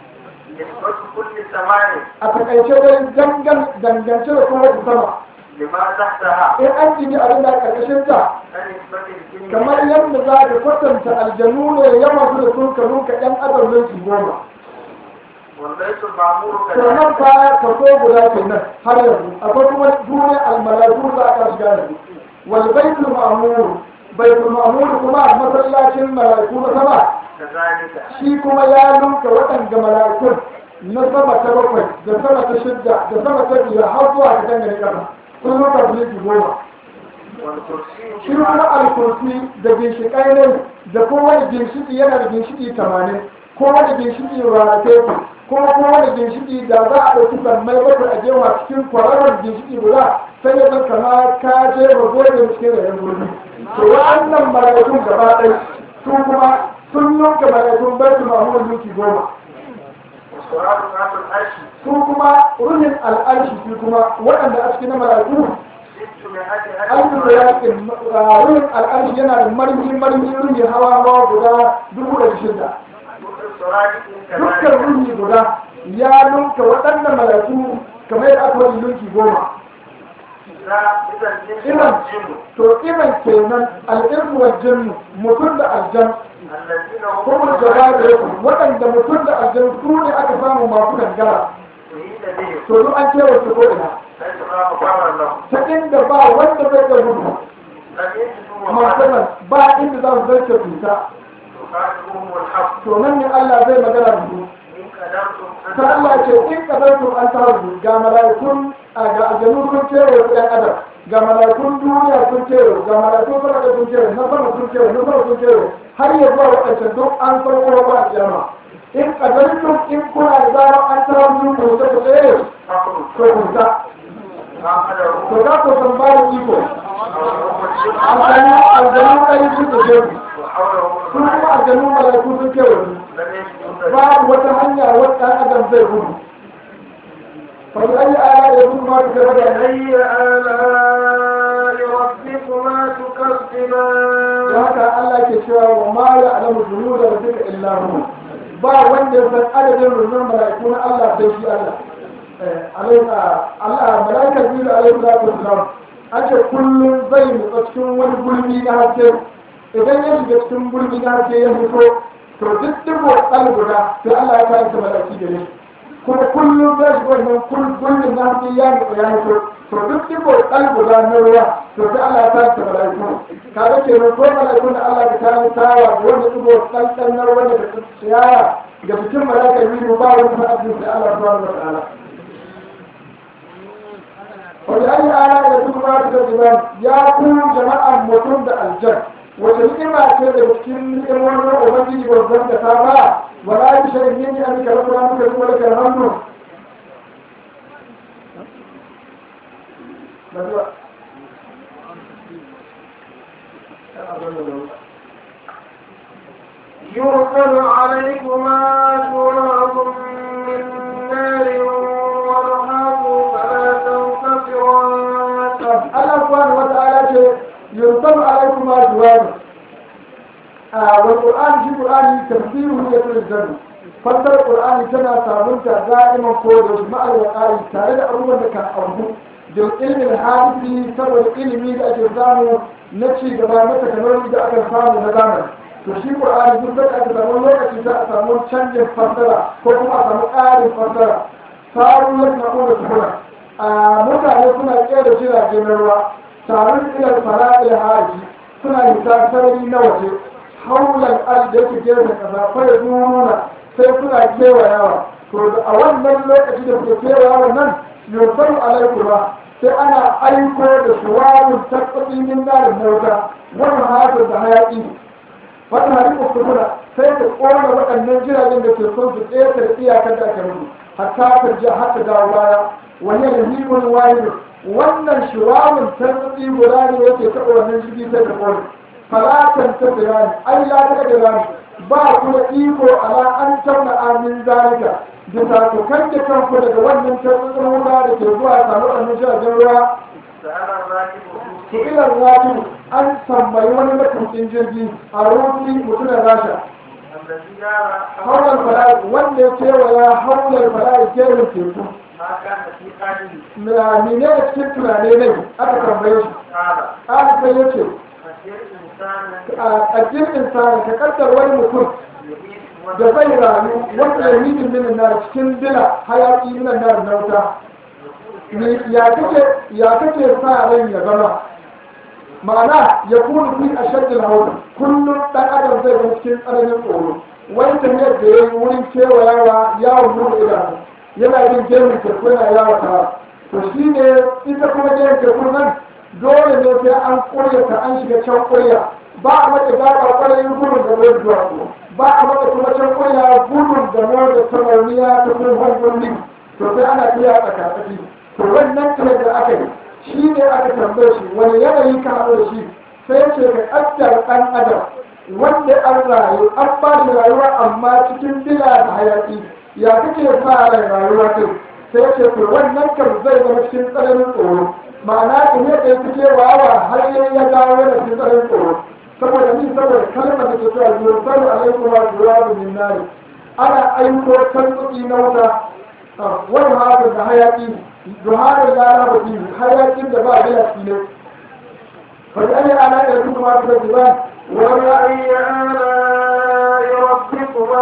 نسبة كل سماء a takaice dai dangan dangance da kuma sama لما تحتها in an jini abin da ƙarƙashin ta كنسبة الجن kamar yadda za ka kwatanta aljanu ne yawan su da sun ka lunka ɗan adam lunki goma والبيت المعمور sannan كذلك baya kaso guda kenan har yanzu akwai kuma duniya almalaiku za a shiga yanzu wal baitul ma'mur baitul ma'mur kuma masallacin malaiku na sama كذلك shi kuma ya lunka waɗanda mala'ikun na sama ta bakwai da sama ta shidda da sama ta biyar har zuwa ta dangane ƙasa sun lunka su linki goma والكرسي shi kuma alkursi da ginshiƙai ne da kowane ginshiƙi yana da ginshiƙi tamanin kowane ginshiƙi ranatai kuma kowane ginshiƙi da za a ɗauki sammai bakwai a jewa cikin kwararren ginshiƙi guda sai ya zan kama ka je ba gobe cikin rayan gurbi to wa'annan mala'ikun gaba ɗaya su kuma sun yanka mala'ikun baitul ma'mur minti goma والصراط ذات العرش su kuma ruhin al'arshi su kuma waɗanda a cikin mala'iku ستمائة alfu da ألف yakin ruhin al'arshi yana da marmi marmi ruhi hawa hawa guda dubu da shida الصراط dukkan كذلك ruhi guda ya lunka waɗannan mala'iku kamar yadda aka wani lunki goma لا إذا الجنس إذا والجن to irin kenan al'irku wa jinnu mutum da aljan الذين kuma هم gaba da yaku waɗanda mutum da aljan su ne aka samu masu gangara شهيد بهم to duk an kewa su ko ina ليس لا مقرر لهم ta inda ba wanda zai ga gudu لم يجدوا masu وقال nan ba inda za su zarce cuta يخاطبهم الحق to nan ne Allah zai magana da su إن قدرتم أن ta Allah ce in kadartum an taru ga mala'ikun a ga aljanu sun kewaye su ɗan adam ga mala'ikun duniya sun kewaye ga mala'ikun sama da sun kewaye na sama sun kewaye na sama sun kewaye har ya zuwa waɗancan duk an farko ba a kiyama in kadartum in kuna da zarar an taru su ku ta ku tsaye تخرج to ku ta ما قدروا to za ku san ba da iko أو الأمة aljanu aljanu ɗari sun da shehu وحوله su kuma aljanu malaiku sun kewaye لم يجد babu wata hanya wata ɗan adam zai gudu fa bi ayi ala ya gudu ma ta gaba da فبأي آلاء ربكما da تكذبان haka Allah ke cewa wa ma ya alamu dunu da rabbika illa hu ba wanda ya san adadin rundunar malaiku na Allah sai shi Allah eh alaika Allah malaikar biyu alaihi salatu wassalam an ce kullum zai nutsa cikin wani gulbi na haske idan ya shiga cikin gulbi na haske ya fito to duk dubo ɗan guda sai Allah ya kayan ta malaiki da shi kuma kullum zai shiga wannan gulbin na haske ya nutsa ya fito to duk dubo ɗan guda na ruwa to sai Allah ya kayan ta malaiku kaga ke ko malaikun da Allah ya kayan tawa da wanda dubo ɗan ɗan na ruwa da tsiyaya ga cikin malaikar biyu ba wani fa'adin sai Allah subhanahu wa ta'ala wani ala da duk ma da zuban ya ku jama'an mutum da aljan wata ni'ima ce daga cikin ni'imomin ubangiji babban da ta ba wala bi shay'in min an ka rabbana muka kuma da hannu يرسل عليكما شواظ من نار ونحاس فلا تنتصران Allah subhanahu wa ta'ala ce yursalu alaikum ma juwan a wal qur'an shi qur'ani tafsiruhu yatul zann fassar qur'ani tana sabunta da'iman ko da ma'al waqa'i tare da abubuwan da ka auku da ilmin hadisi saboda ilimi da ake samu na ci gaba na technology da aka samu na zamani to shi qur'ani duk da aka samu lokaci za a samu canjin fassara ko kuma a samu ƙarin fassara sabon lakna da tuhura a mutane suna kera jirage na ruwa tarin ilar fara'il haji suna hita sarari na waje haulan al da yake gefen kasa fara nuna sai suna kewayawa to a wannan lokaci da suke kewayawa nan yursalu alaikuma sai ana aiko da shuwarun tabbaci min narin nauta wani hatar da hayaƙi wata hari uskuna sai ta ƙona waɗannan jiragen da ke son su ƙetare iyakar da aka rubu hatta ta ji hatta dawo baya wani rahimun wahid wannan shiwamin tarbi guda ne yake taɓa wannan jirgi sai da ƙone falatan ta birani ai la ta birani ba ku da iko ala an tauna amin zalika bisa ku kanke kanku daga wannan tarbi wuta da ke zuwa samu wannan jiragen ruwa سأل الراكب su ilar rafi an tambayi wani matukin jirgi a rufi mutumin rasha الذي جاء haular fara'i wanda ya kewaya haular fara'i kerin teku ما كان في قلبه mene da cikin tunane ne aka tambaye shi قال ƙara sai ya ce فسير إنسان a ƙaddin insani ka kaddar wani mutum يعيش da zai rayu wanda ya yi minin na cikin dila hayaƙi minan na na wuta Ni- ya kake ya kake sa ran ya zama ma'ana ya kuma fi a shaddin hawa kullum ɗan adam zai ga cikin tsananin tsoro wani tafiyar da ya yi wurin kewayawa yawon buɗe idanu yana yin gemin teku yana yawa ta to shi ne ita kuma gemin teku nan dole ne sai an ƙurya ta an shiga can ƙurya ba a mata gaba ƙwarai gudun da mai zuwa ba a mata kuma can ƙurya gudun da mai da samauniya ta kuma hanyoyi to sai ana iya tsakatsaki to wannan tafiyar da aka yi shi ne aka tambaye shi wani yanayi ka haɗu da shi sai ce ka ƙaddar ɗan adam wanda an rayu an ba da rayuwa amma cikin bila da hayaƙi ya kake sa rai rayuwa kai sai ce to wannan kan zai zama cikin tsananin tsoro ma'ana in ya kai fice wawa har yayi ya dawo da cikin tsananin tsoro saboda ni saboda kalmar da ke cewa yursalu alaikum wa jawabun min nari ana aiko tantsuki na wuta wani haka da hayaƙi duharar lara ba biyu hayaƙin da ba a bila shi ne bari an yi ana da duk ma su da ba وبأي آلاء ربكما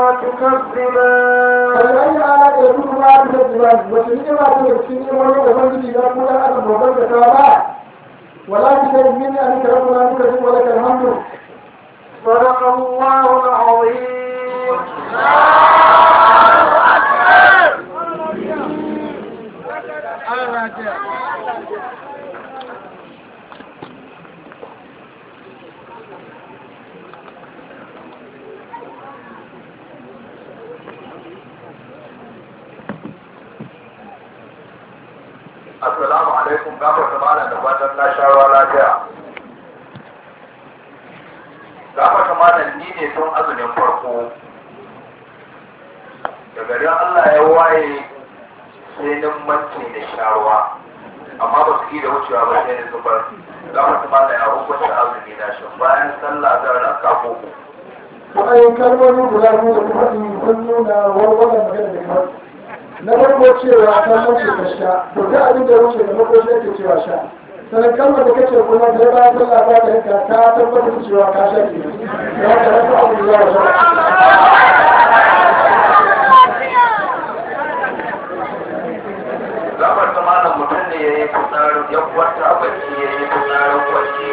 تكذبان bari an yi ana da duk ma su da ba wace ne ma su da cikin yin wani ubangiji na kuma ɗan adam babban da ta ba wala ki sai min an ka rabu na muka ji wala kan hamdu صدق الله العظيم Assalamu alaikum gafar da malam da fatan na sha ruwa lafiya. gama kamanan ni ne tun azumin farko da garin Allah ya waye sai nan manci da sharuwa amma ba su yi da wucewa ba sai da zubar gama kamanan ya hukunta azumi na shi bayan sallah zan ranka koko ra'ayin kalmomi guda biyu da kuma sun nuna warwaran magana da kamar na farko cewa ta mace ka sha to ta abin da ya wuce da makoshi yake cewa sha sannan kalmar da kace kuma sai ba ta Allah ba ta yanka ka tabbatar da cewa ka sha ke ya ka rasa abu da ya sha gabar kamanan mutum ne ya yi fitsarin ya kwanta bacci ya yi fitsarin kwanci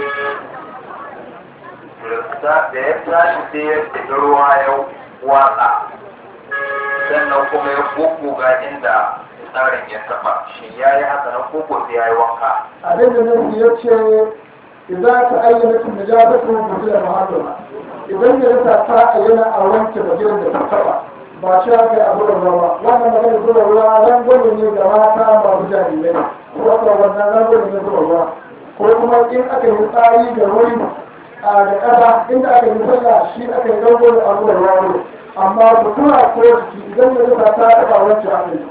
da ya tashi sai ya tafi ruwa ya watsa sannan kuma ya ga inda tsarin ya taba shi ya yi haka na koko sai ya yi wanka abin da nan ya ce idan ta ayyana tun da jaba su mutu da mahallama idan ya rasa ta ayyana a wanke bagiran da ta taba ba shi haka ya abu da ruwa wannan magana zuwa ruwa rangwame ne ga mata masu jarirai ko wata wannan rangwame ne zuwa ruwa ko kuma in aka yi tsari ga wuri a da ƙasa inda aka yi sallah shi aka yi rangwame a zuwa ruwa ne amma sutura ko jiki idan ya rasa ta taba wanke aka yi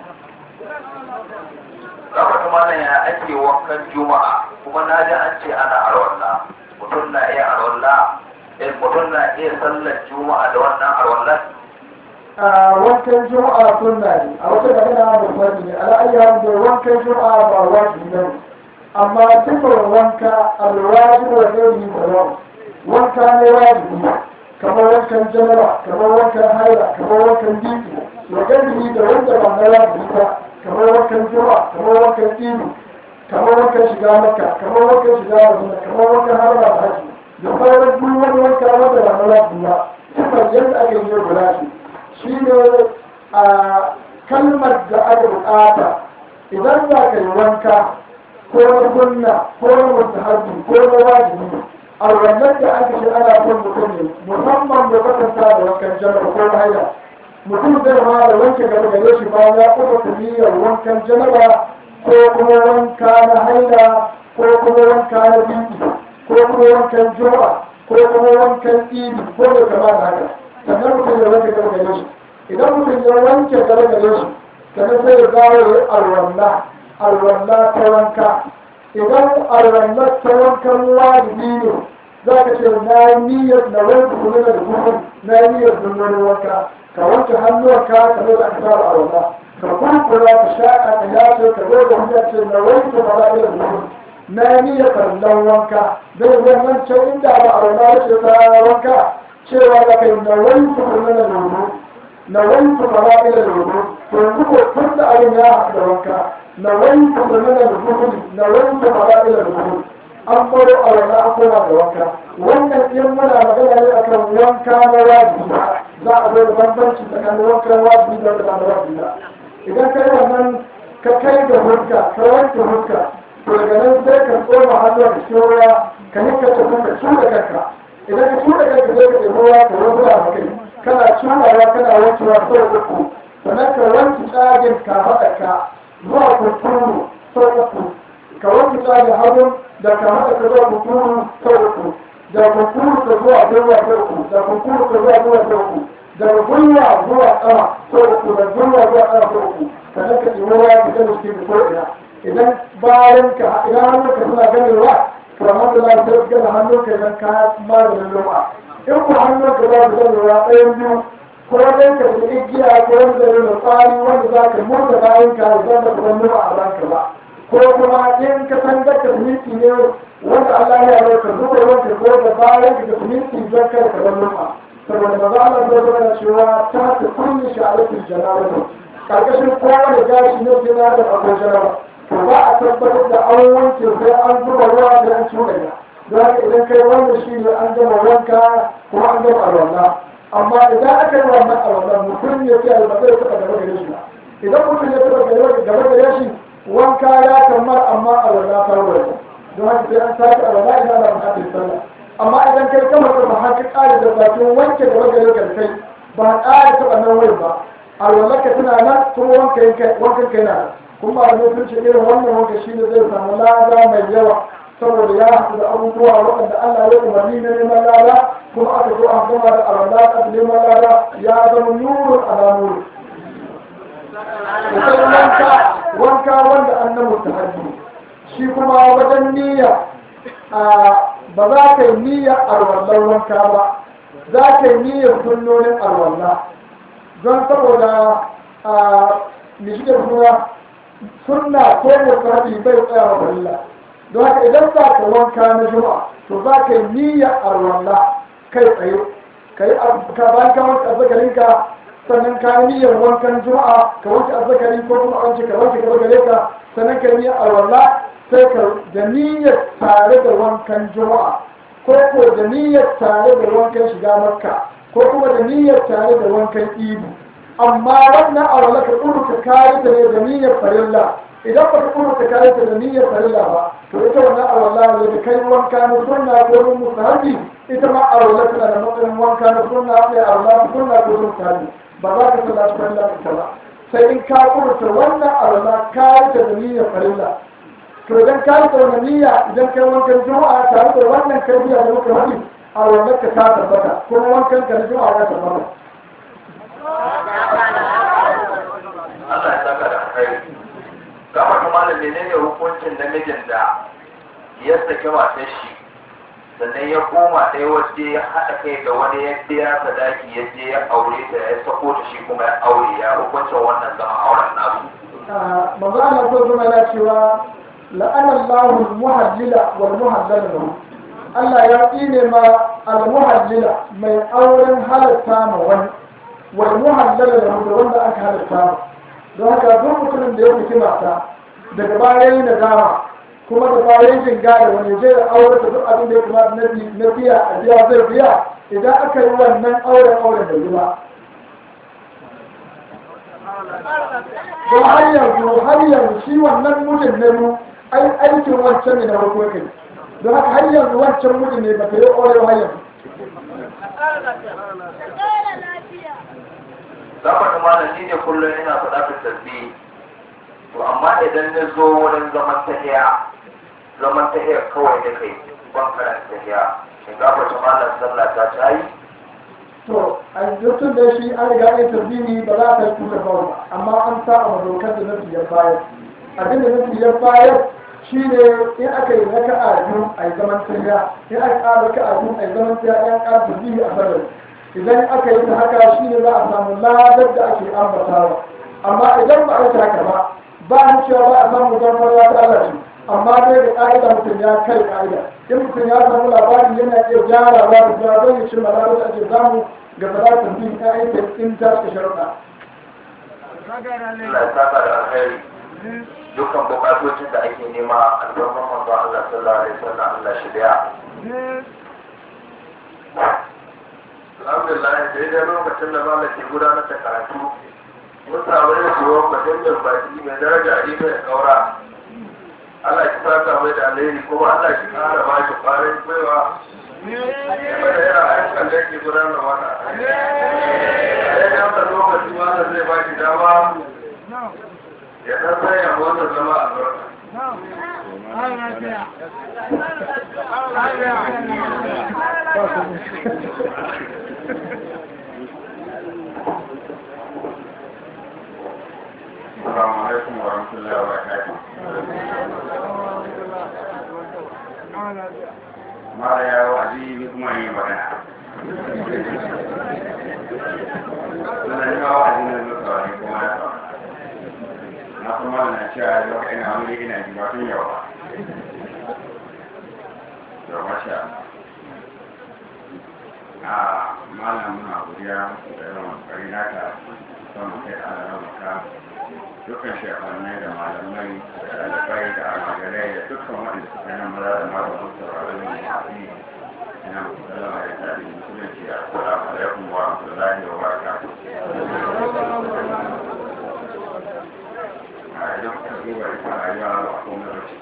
gaba kuma nan ya ake wankan juma'a kuma na ji an ce ana arwalla mutum na iya arwalla eh mutum na iya sallar juma'a da wannan arwallan a wankan juma'a sunna ne a wata magana da fadi ne ala ayyam da wankan juma'a ba wajibi ne amma sifar wanka alwajibu wa ghairihi sawa wanka ne wajibi kamar wankan janaba kamar wankan haila kamar wankan diki wa ghairihi da wanda ba na wajibi ba kamar wankan juma'a kamar wankan idi kamar wankan shiga makka kamar wankan shiga madina kamar wankan harba da haji da sauran duk wani wanka wanda ba na wajibi ba sifar yadda ake yi guda shi shi ne a kalmar da aka bukata idan za ka yi wanka ko na kunna ko na mustahabi ko na wajibi a wannan da aka ce ana son mutum ne musamman da kwatanta da wankan janar ko na haila mutum zai ma da wanke gaba gare shi bayan ya kuma kuliyar wankan janaba ko kuma wanka na haila ko kuma wanka na biki ko kuma wankan juma'a ko kuma wankan idi ko da kama da haka sannan mutum ya wanke gaba gare shi idan mutum ya wanke gaba gare shi sannan sai ya dawo ya yi alwalla alwalla ta wanka idan alwalla ta wankan wajibi ne za ka ce na yi niyyar na wanke kuma da kuma na yi niyyar dunnan wanka ka wanke hannuwanka ka zo da aka fara alwalla ka kurkura ka shaƙa ka yace ka zo da hujja ce na wanke fara'ila da kuma na yi niyyar kallon wanka zai wannan can inda ba alwalla ya ce ta wanka cewa da kai na wanke kuma da lulu na wanke fara'ila da lulu to yanzu ko tun da abin ya haɗu da wanka na wanke kuma da lulu na wanke fara'ila da lulu an baro a wani an koma da wanka wannan in muna magana ne akan wanka na wajibi za a zo da bambanci tsakanin wankan wajibi da wanda ba na wajibi ba idan kai wannan ka kai da hurka ka wanke hurka to daga nan sai ka tsoma hannu da cikin ruwa ka nika ta kuma cuɗa kanka idan ka cuɗa kanka sai ka ɗebi ruwa ka rubu a kai kana cuɗawa kana wankewa sau uku sannan ka wanke tsagin ka haɗa ka zuwa kunkuru sau uku ka wanke tsagin hagun da ka haɗa ka zuwa kunkuru sau uku da kunkuru ka zuwa gwiwa sau uku da kunkuru ka zuwa gwiwa sau uku da gwiwa zuwa ƙama sau uku da gwiwa zuwa ƙama sau uku sannan ka ɗebi ruwa ka gani cikin ko ina idan bayan ka idan hannunka suna ganewa to alhamdulillah sai ka gana hannunka idan ka maganin lum'a in ku hannunka za su ganewa ɗayan biyu ko dai ka da igiya ko wani da yana tsari wanda za ka murda bayan ka zama da kuma lum'a a ranka ba ko kuma in ka san da ka miki ne wanda Allah ya yi ka zuba wanka ko da bayan ka ka miki don kada ka bar lum'a saboda maza Allah zai zama cewa ta ta kunni sha'alatul janabatu karkashin kowane gashi ne jina da akwai janaba to ba a tabbatar da an wanke sai an zuba ruwa da an cuɗa ya don haka idan kai wannan shi ne an gama wanka kuma an gama alwala amma idan aka yi wannan alwala mutum ya ce alwala ya taɓa gaba gare shi idan mutum ya taɓa gaba gare shi wanka ya kammar amma alwala ta wuce don haka sai an sake alwala idan ana buƙatar sallah amma idan kai kama ka ba haka ƙari da bakin wanke gaba gare ka kai ba ƙari taɓa nan wurin ba alwala ka tana nan kuma wankan kai na nan kuma ba da sun ce irin wannan wanka shi ne zai samu lada mai yawa saboda ya haɗu da abubuwa waɗanda Allah ya umarni na neman lada kuma aka zo an gama da alwala da neman lada ya zama nurun ala nuru sai wanka wanka wanda an na mustahabi shi kuma wajen niyya ba za ka yi niyyar alwallar wanka ba za ka yi niyyar sunnonin alwalla don saboda a mishigar suna sunna ko mustahabi bai tsaya wa farilla don haka idan za ka wanka na juma'a to za ka yi niyyar alwalla kai tsaye ka yi ka bayan ka wanka azzakarinka sannan ka yi niyyar wankan juma'a ka wanke azzakari ko kuma wanke ka wanke gaba gare ka sannan ka yi niyyar alwalla sai ka da niyyar tare da wankan juma'a ko ko da niyyar tare da wankan shiga makka ko kuma da niyyar tare da wankan idu amma wannan alwalla ka tsuru ka kare ta ne da niyyar farilla idan ba ka tsuru ka kare ta da niyyar farilla ba to ita wannan alwalla ne da kai wanka na sunna ko mun musahabi ita ma alwalla tana da matsayin wanka na sunna ne alwalla sunna ko mun musahabi ba za ka sallaci farilla ita ba sai in ka kurta wannan alwalla ka yi ta da niyyar farilla to idan ka yi ta wannan niyya idan kai wankan juma'a tare da wannan karbiya da muka faɗi a wannan ka ta tabbata kuma wankan ka na juma'a ya tabbata Allah ya saka da kai kamar kuma da menene hukuncin namijin da ya saki matar shi sannan ya koma ɗaya waje ya haɗa kai da wani ya biya sadaki ya je ya aure ta ya sako ta shi kuma ya aure ya hukuncin wannan zama auren nasu manzo Allah ko zuma yana cewa la'ana Allahu al-muhallila wal muhallala lahu Allah ya tsine ma al-muhallila mai auren halatta ma wani wal muhallala lahu da wanda aka halatta ma don haka duk mutumin da ya fiti mata daga bayan da dama kuma da bayan jinga da wani zai da aure da duk abin da ya kamata na bi- na biya a biya zai biya idan aka yi wannan auren auren da ba don har yanzu har yanzu shi wannan mijin na mu ai aikin wancan ne na farko kai don haka har yanzu wancan mijin ne ba ta yi aure har yanzu zama da malam ni ne kullum ina faɗa fi tasbih to amma idan na zo wurin zaman tahiya zaman tahiya kawai da kai ban karanta tahiya shin gafa ta malam sallah ta ta yi to a yanzu da shi an riga ya tabbini ba za ta yi kusa kawai ba amma an sa a dokar da nafi ya bayar abin da nafi ya bayar shi ne in aka yi raka a biyu a yi zaman tahiya in aka ƙara raka a biyu a yi zaman tahiya in ƙara tabbini a sanar idan aka yi ta haka shi ne za a samu ladar da ake ambatawa amma idan ba a yi ta haka ba ba a cewa ba a samu zama ya ta Allah ce amma dai da ƙa'ida mutum ya kai ƙa'ida in mutum ya samu labari yana iya gyarawa da gyara don ya cimma ladar da ake samu ga salatin bin ƴaƴan ta in ta suka sharuɗa. Allah ya saka da alheri dukkan bukatocin da ake nema albarman manzo Allah sallallahu alaihi wasallam Allah shi biya alhamdulillah sai dai lokacin da malam ke gudanar da karatu mun samu yin suwan muhimmin baki mai daraja a mai kaura Allah ki saka mai da alheri kuma Allah ki kara ba shi kwarin gwiwa game da yana ayyukan da yake gudanar mana a daidai wanda lokaci malam zai ba shi dama ya ɗan sanya motsa zama a barka السلام عليكم ورحمة الله وبركاته. Mara ya wa'azi ni kuma yi magana. Suna yi wa wa'azi na zuwa saurari kuma ya saurara. Na kuma na cewa yau ina wuri ina ji ba tun yau ba. To masha Allah. A malam muna godiya da yawan kokari naka son kai da Allah maka dukkan shekwanai da malamai da ɗalibai da almajirai da dukkan waɗanda suka nan maza da mata sun saurari ne masu ina muku sallama da tarihi musulunci a assalamu alaikum wa rahmatullahi wa barakatuh a idan kuka duba ita rayuwa a kuma rashi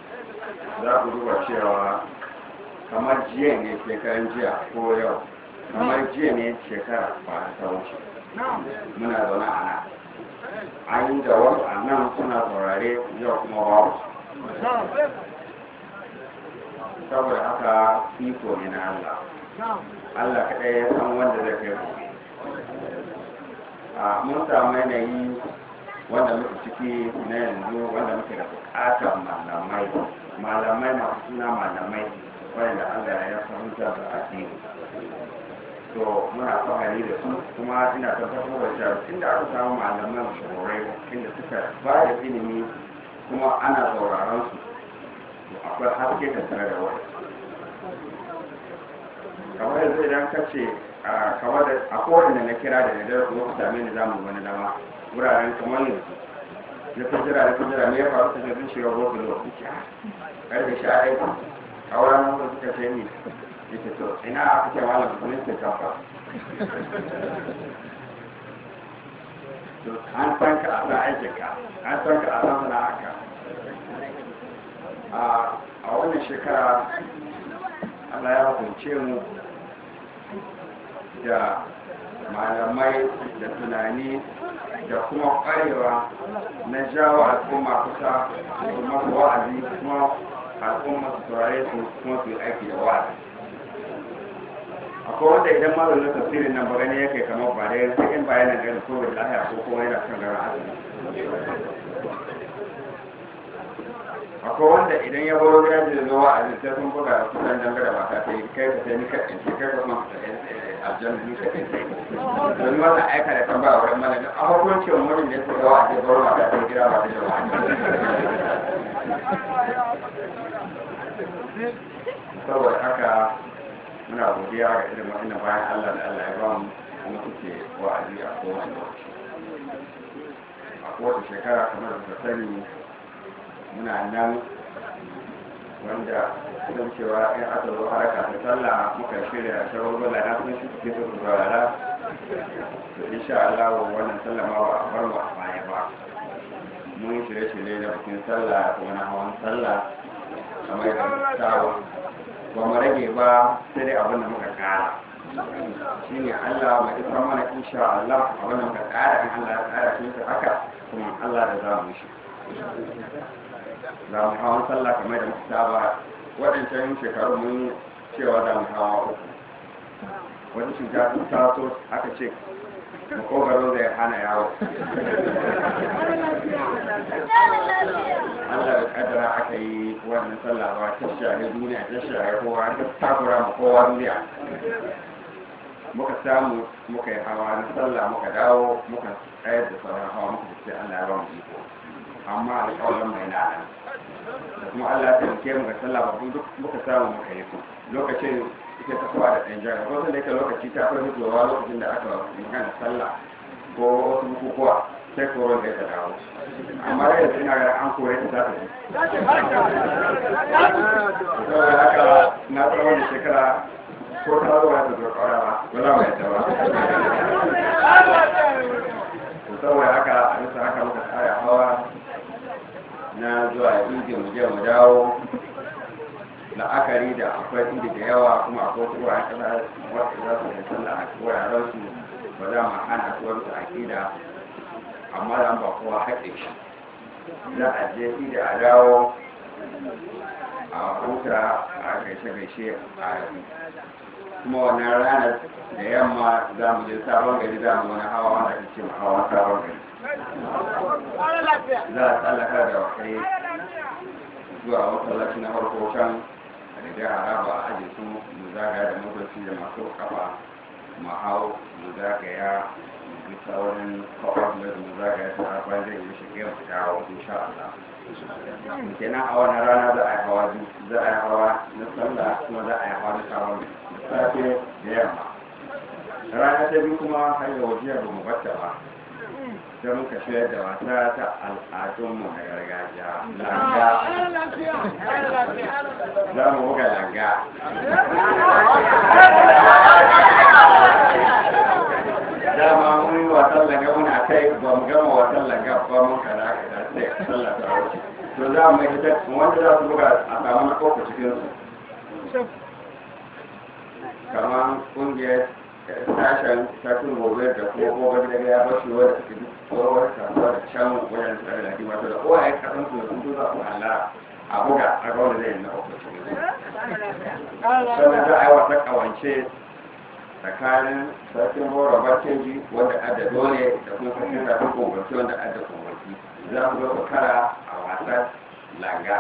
za ku duba cewa kamar jiya ne shekaran jiya ko yau kamar jiya ne shekara ba ta wuce muna zaune a nan an yi da wasu a nan suna saurare yau kuma babu saboda haka iko ne na Allah Allah kaɗai ya san wanda zai kai ku a mun samu yanayi wanda muke ciki na yanzu wanda muke da buƙatar malamai malamai masu suna malamai wanda Allah ya fahimta da addini to muna fahari da su kuma ina tabbatar da cewa inda aka samu malaman shawarai inda suka ba da ilimi kuma ana sauraron su to akwai haske da tare da wani kamar yanzu idan ka ce kamar da a kowane na kira da nadar kuma ku same ni zamu wani dama wuraren kamar yanzu na fijira na fijira me ya faru ta zai shiga gobe da wani kya karfe sha aiki a wurin wanda suka ce ni yake to ina aka ce malam musulun ke kafa to an san ka a san aikinka an san ka a san sana'arka a wannan shekara Allah ya hukunce mu da malamai da tunani da kuma ƙwarewa na jawo al'umma kusa da masu wa'azi kuma al'umma su turare su kuma su yi aiki da wa'azi akwai wanda idan malamin tafsirin nan ba gani yake kamar ba da yanzu in bayanan gani ko da lahiya ko kuma yana kan garin azumi akwai wanda idan ya baro gida da zuwa a sai sun buga da kusan dangare ba ta yi kai ka sai ni ka ɗinke kai ka kuma aljanna ni ka ɗinke don wannan aika da kan ba a wurin malamin a hukuncin wurin da ya tsaye wa a je baro ba ta yi gida ba ta da saboda haka muna godiya ga irin wa'annan bayan Allah da Allah ya ba mu kuma suke wa'azi a kowane lokaci a kowace shekara kamar da sani muna nan wanda sun cewa in aka zo haraka ta sallah muka shirya shagulgula na sun shi suke su saurara to insha Allah wannan sallah ma ba a bar mu a baya ba mun shirye-shirye da bikin sallah kuma na hawan sallah kamar da tawa ba mu rage ba sai dai abin da muka kara shi ne Allah mai isar mana insha Allah abin da muka kara in Allah ya kara shi haka kuma Allah da za mu shi za mu hawan sallah kamar da muka saba waɗancan shekaru mun cewa za mu hawa uku wani cuta sun taso aka ce makogaro zai hana yawo Allah da kadara aka yi wannan sallah ba ta shahi duniya ta shahi kowa ta takura ma kowa duniya muka samu muka yi hawa na sallah muka dawo muka tsayar da sauran hawa muka ce Allah ya ba mu iko amma alƙawarin mai na nan da kuma Allah ya taimake mu ga sallah ba duk muka samu muka yi ku lokacin ita ta kowa da ɗan jara ko da yake lokaci ta fi hitowa lokacin da aka magana sallah ko wasu bukukuwa sai koron da ta dawo amma da yanzu ina ga an kore ta ta ji saboda haka na tsawon da shekara ko ta zo ta zo kawara ba ba za mu yadda ba saboda haka a bisa haka muka tsaya hawa na zuwa inda mu je mu dawo la'akari da akwai inda da yawa kuma akwai wasu wuraren kasa wasu za su yi sallah a wuraren su ba za mu hana su wani aƙida amma da ba kowa haƙe shi za a je inda a dawo a huta a gaishe-gaishe a kuma wannan ranar da yamma za mu je sabon gari za mu wani hawa wanda ake ce hawa sabon gari za a tsallaka da wakai zuwa masallaci na farko can da da haraba a aje su mu zagaya da motoci da masu kafa mu hau mu zagaya mu bi saurin kawar da mu zagaya ta harfa zai yi shi gaya mu dawo insha Allah kenan a wannan rana za a yi hawa za a yi hawa na sallah kuma za a yi hawa na sabon safe da yamma rana ta biyu kuma har yau wajen ba mu bata ba sai muka shirya da wasa ta al'adunmu na gargajiya langa za mu buga langa dama mun yi wasan langa muna kai ba mu gama wasan langa ba mun kana ka da sai sallah ta wuce to za mu yi ta wanda za su buga a samu na kofa cikin su kamar kungiyar sashen sashen gobe da kuma gobe da ya bashi wadda suke duk tsohuwar kasuwa da can wajen tsare da hadi wato da kowa ya kasan su da sun zuwa su hala a buga a ga wanda zai yi na opportunity sannan za a yi wata kawance tsakanin sarkin bora bakeji wanda adda dole da kuma sarkin rafin kongwarki wanda adda kongwarki za ku zo ku kara a wasan langa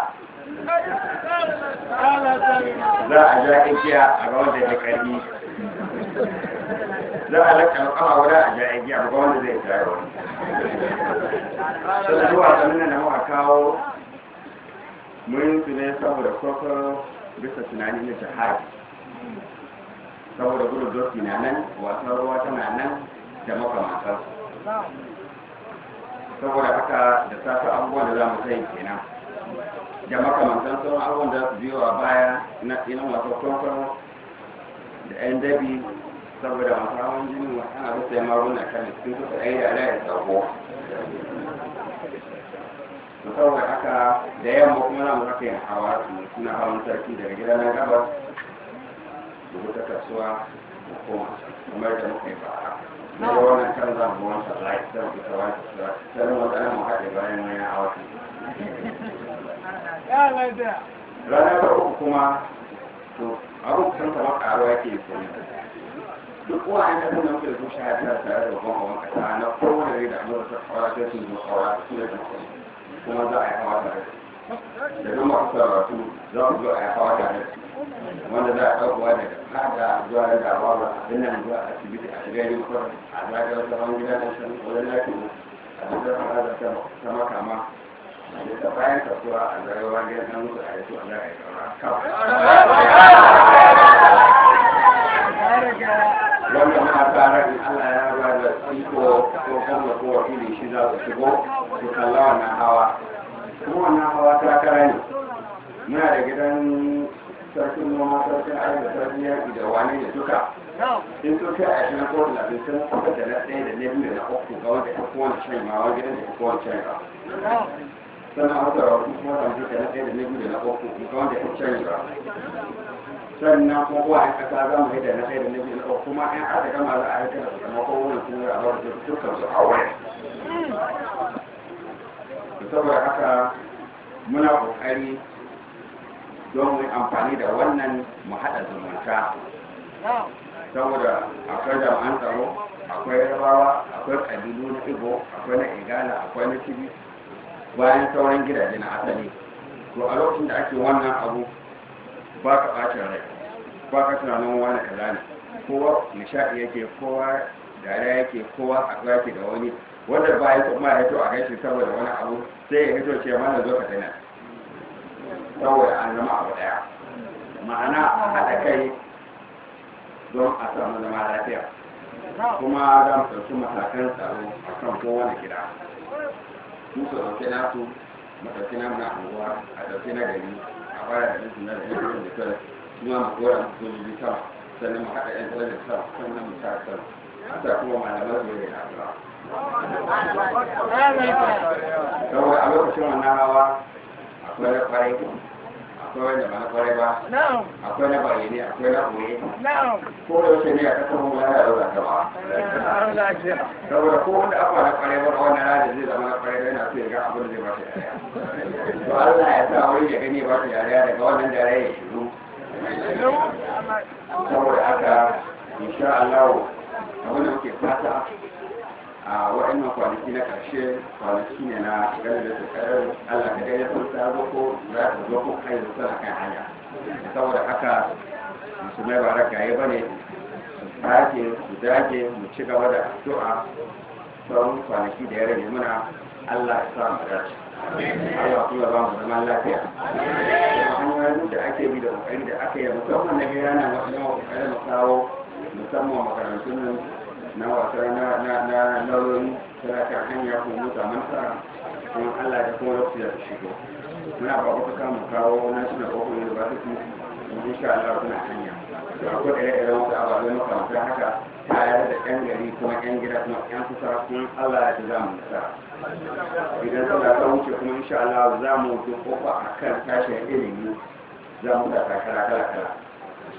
za a ja igiya a ga wanda ya karbi za a lakka kama guda a ja igiya a ga wanda zai tsaye wani sannan zuwa sannan da muka kawo mun su ne saboda kwakwaron bisa tunani na jihadi saboda gudun doki na nan wasan ruwa tana nan da makamantar saboda haka da safe abubuwan da za mu sai kenan da makamantar sauran abubuwan da su biyo a baya na inan wasan kwakwaro da yan dabi saboda masu hawan jini wasu ana rusa yamma runa kan sun kusa ɗaya da alayyar tsawo saboda haka da yamma kuma za mu haka yin hawa suna hawan sarki daga gida na gabas da wata kasuwa da koma kamar da muka yi fara na ga wannan kan za mu wanta lai sai mu fita wani kasuwa sai mu wata mu haɗe bayan wani hawa rana ta uku kuma to abu kusan kamar ƙaruwa yake yi kuma duk wa'an da kuma muke da su shahada tare da babban hawan kasa na kowane da amurka ta hawa sai sun zo hawa su da kuma za a yi hawa tare da duk masu sarrafu za ku zo a yi hawa tare wanda za a ɗaukowa daga kada zuwa da dawa ba abin nan zuwa asibiti a shiga yin kwar a zagar zaman gida na shan wajen lafiya a cikin hana da ta makama da ta bayan kasuwa a zagawa gidan nan musu a yi su a zaga yi wanda muna tsara in Allah ya ba da iko ko kuma ko wakili shi za su shigo su kalla wannan hawa kuma wannan hawa takara ne muna da gidan sarkin noma sarkin ayi da sarkin yaƙi da wani da duka in sun kai a shirin ko da sun kusa da na ɗaya da na biyu da na uku ga wanda ya kowane shan ma wani gidan da ya kowane shan ba sannan haka rahoto kuma da mutum da na ɗaya da na biyu da na uku ga wanda ya shan ba sannan kuma kowa yan ƙasa za mu yi da na ɗaya da na biyu da na uku kuma yan aka gama za a yi kada su zama kowane kuma a bar da dukkan su a waya saboda haka muna ƙoƙari don mu amfani da wannan mu haɗa zumunta saboda akwai jami'an tsaro akwai rabawa akwai ƙabilu na igbo akwai na igala akwai na tibi bayan sauran gidaje na asali to a lokacin da ake wannan abu ba ka ɓacin rai ba ka tunanin wani kaza ne kowa nishaɗi yake kowa dariya yake kowa haɗuwa yake da wani wanda ba ya kuma ya to a gaishe saboda wani abu sai ya hito ce mana zo ka tana saboda an zama abu daya ma'ana a haɗa kai don a samu zama lafiya kuma za mu ɗauki matakan tsaro a kan kowane gida su su ɗauki nasu mu ɗauki namu na anguwa a ɗauki na gari a fara da ɗinsu na da ɗinsu da kyau su ma mu kora mu sojoji sama sannan mu haɗa ƴan talabijin sama sannan mu sa sama a sa kuma malamar su yi da addu'a saboda a lokacin wannan hawa akwai na kwarai akwai wanda ba na kwarai ba akwai na bayyane akwai na koye ko da wace ne a kasar mu ya yaro da gaba saboda ko wanda aka na kwarai ba wannan rana zai zama na kwarai yana so ya ga abin da zai ba shi dariya to Allah ya sa wani ya gani ba shi dariya daga wannan dariya ya shiru saboda haka insha Allah abin da muke fata a waɗannan kwanaki na ƙarshe kwanaki ne na ganin da su ƙarar Allah ka gaya sun ta zo ko za ta zo ko kai da suna kan hanya saboda haka musulmai ba ragaye ba ne su sake su dage mu ci gaba da addu'a sauran kwanaki da ya rage muna Allah ya sa mu dace Allah kuma ba mu zaman lafiya hanyoyin da ake bi da kokari da aka yi musamman na gaya na wasu yawan kokarin mu kawo musamman makarantun nan na wasa na na na lauyoyi tana kan hanya ko mu samu nasara kuma Allah da kuma lokaci da shigo muna ba ku kama kawo national open university in insha Allah kuna hanya to akwai ire-iren wasu ababai makamantar haka tare da yan gari kuma yan gida kuma yan kusa kuma Allah ya za mu nasara idan sallah ta wuce kuma insha Allah za mu duk kofa akan tashin ilimi za mu da takara kala kala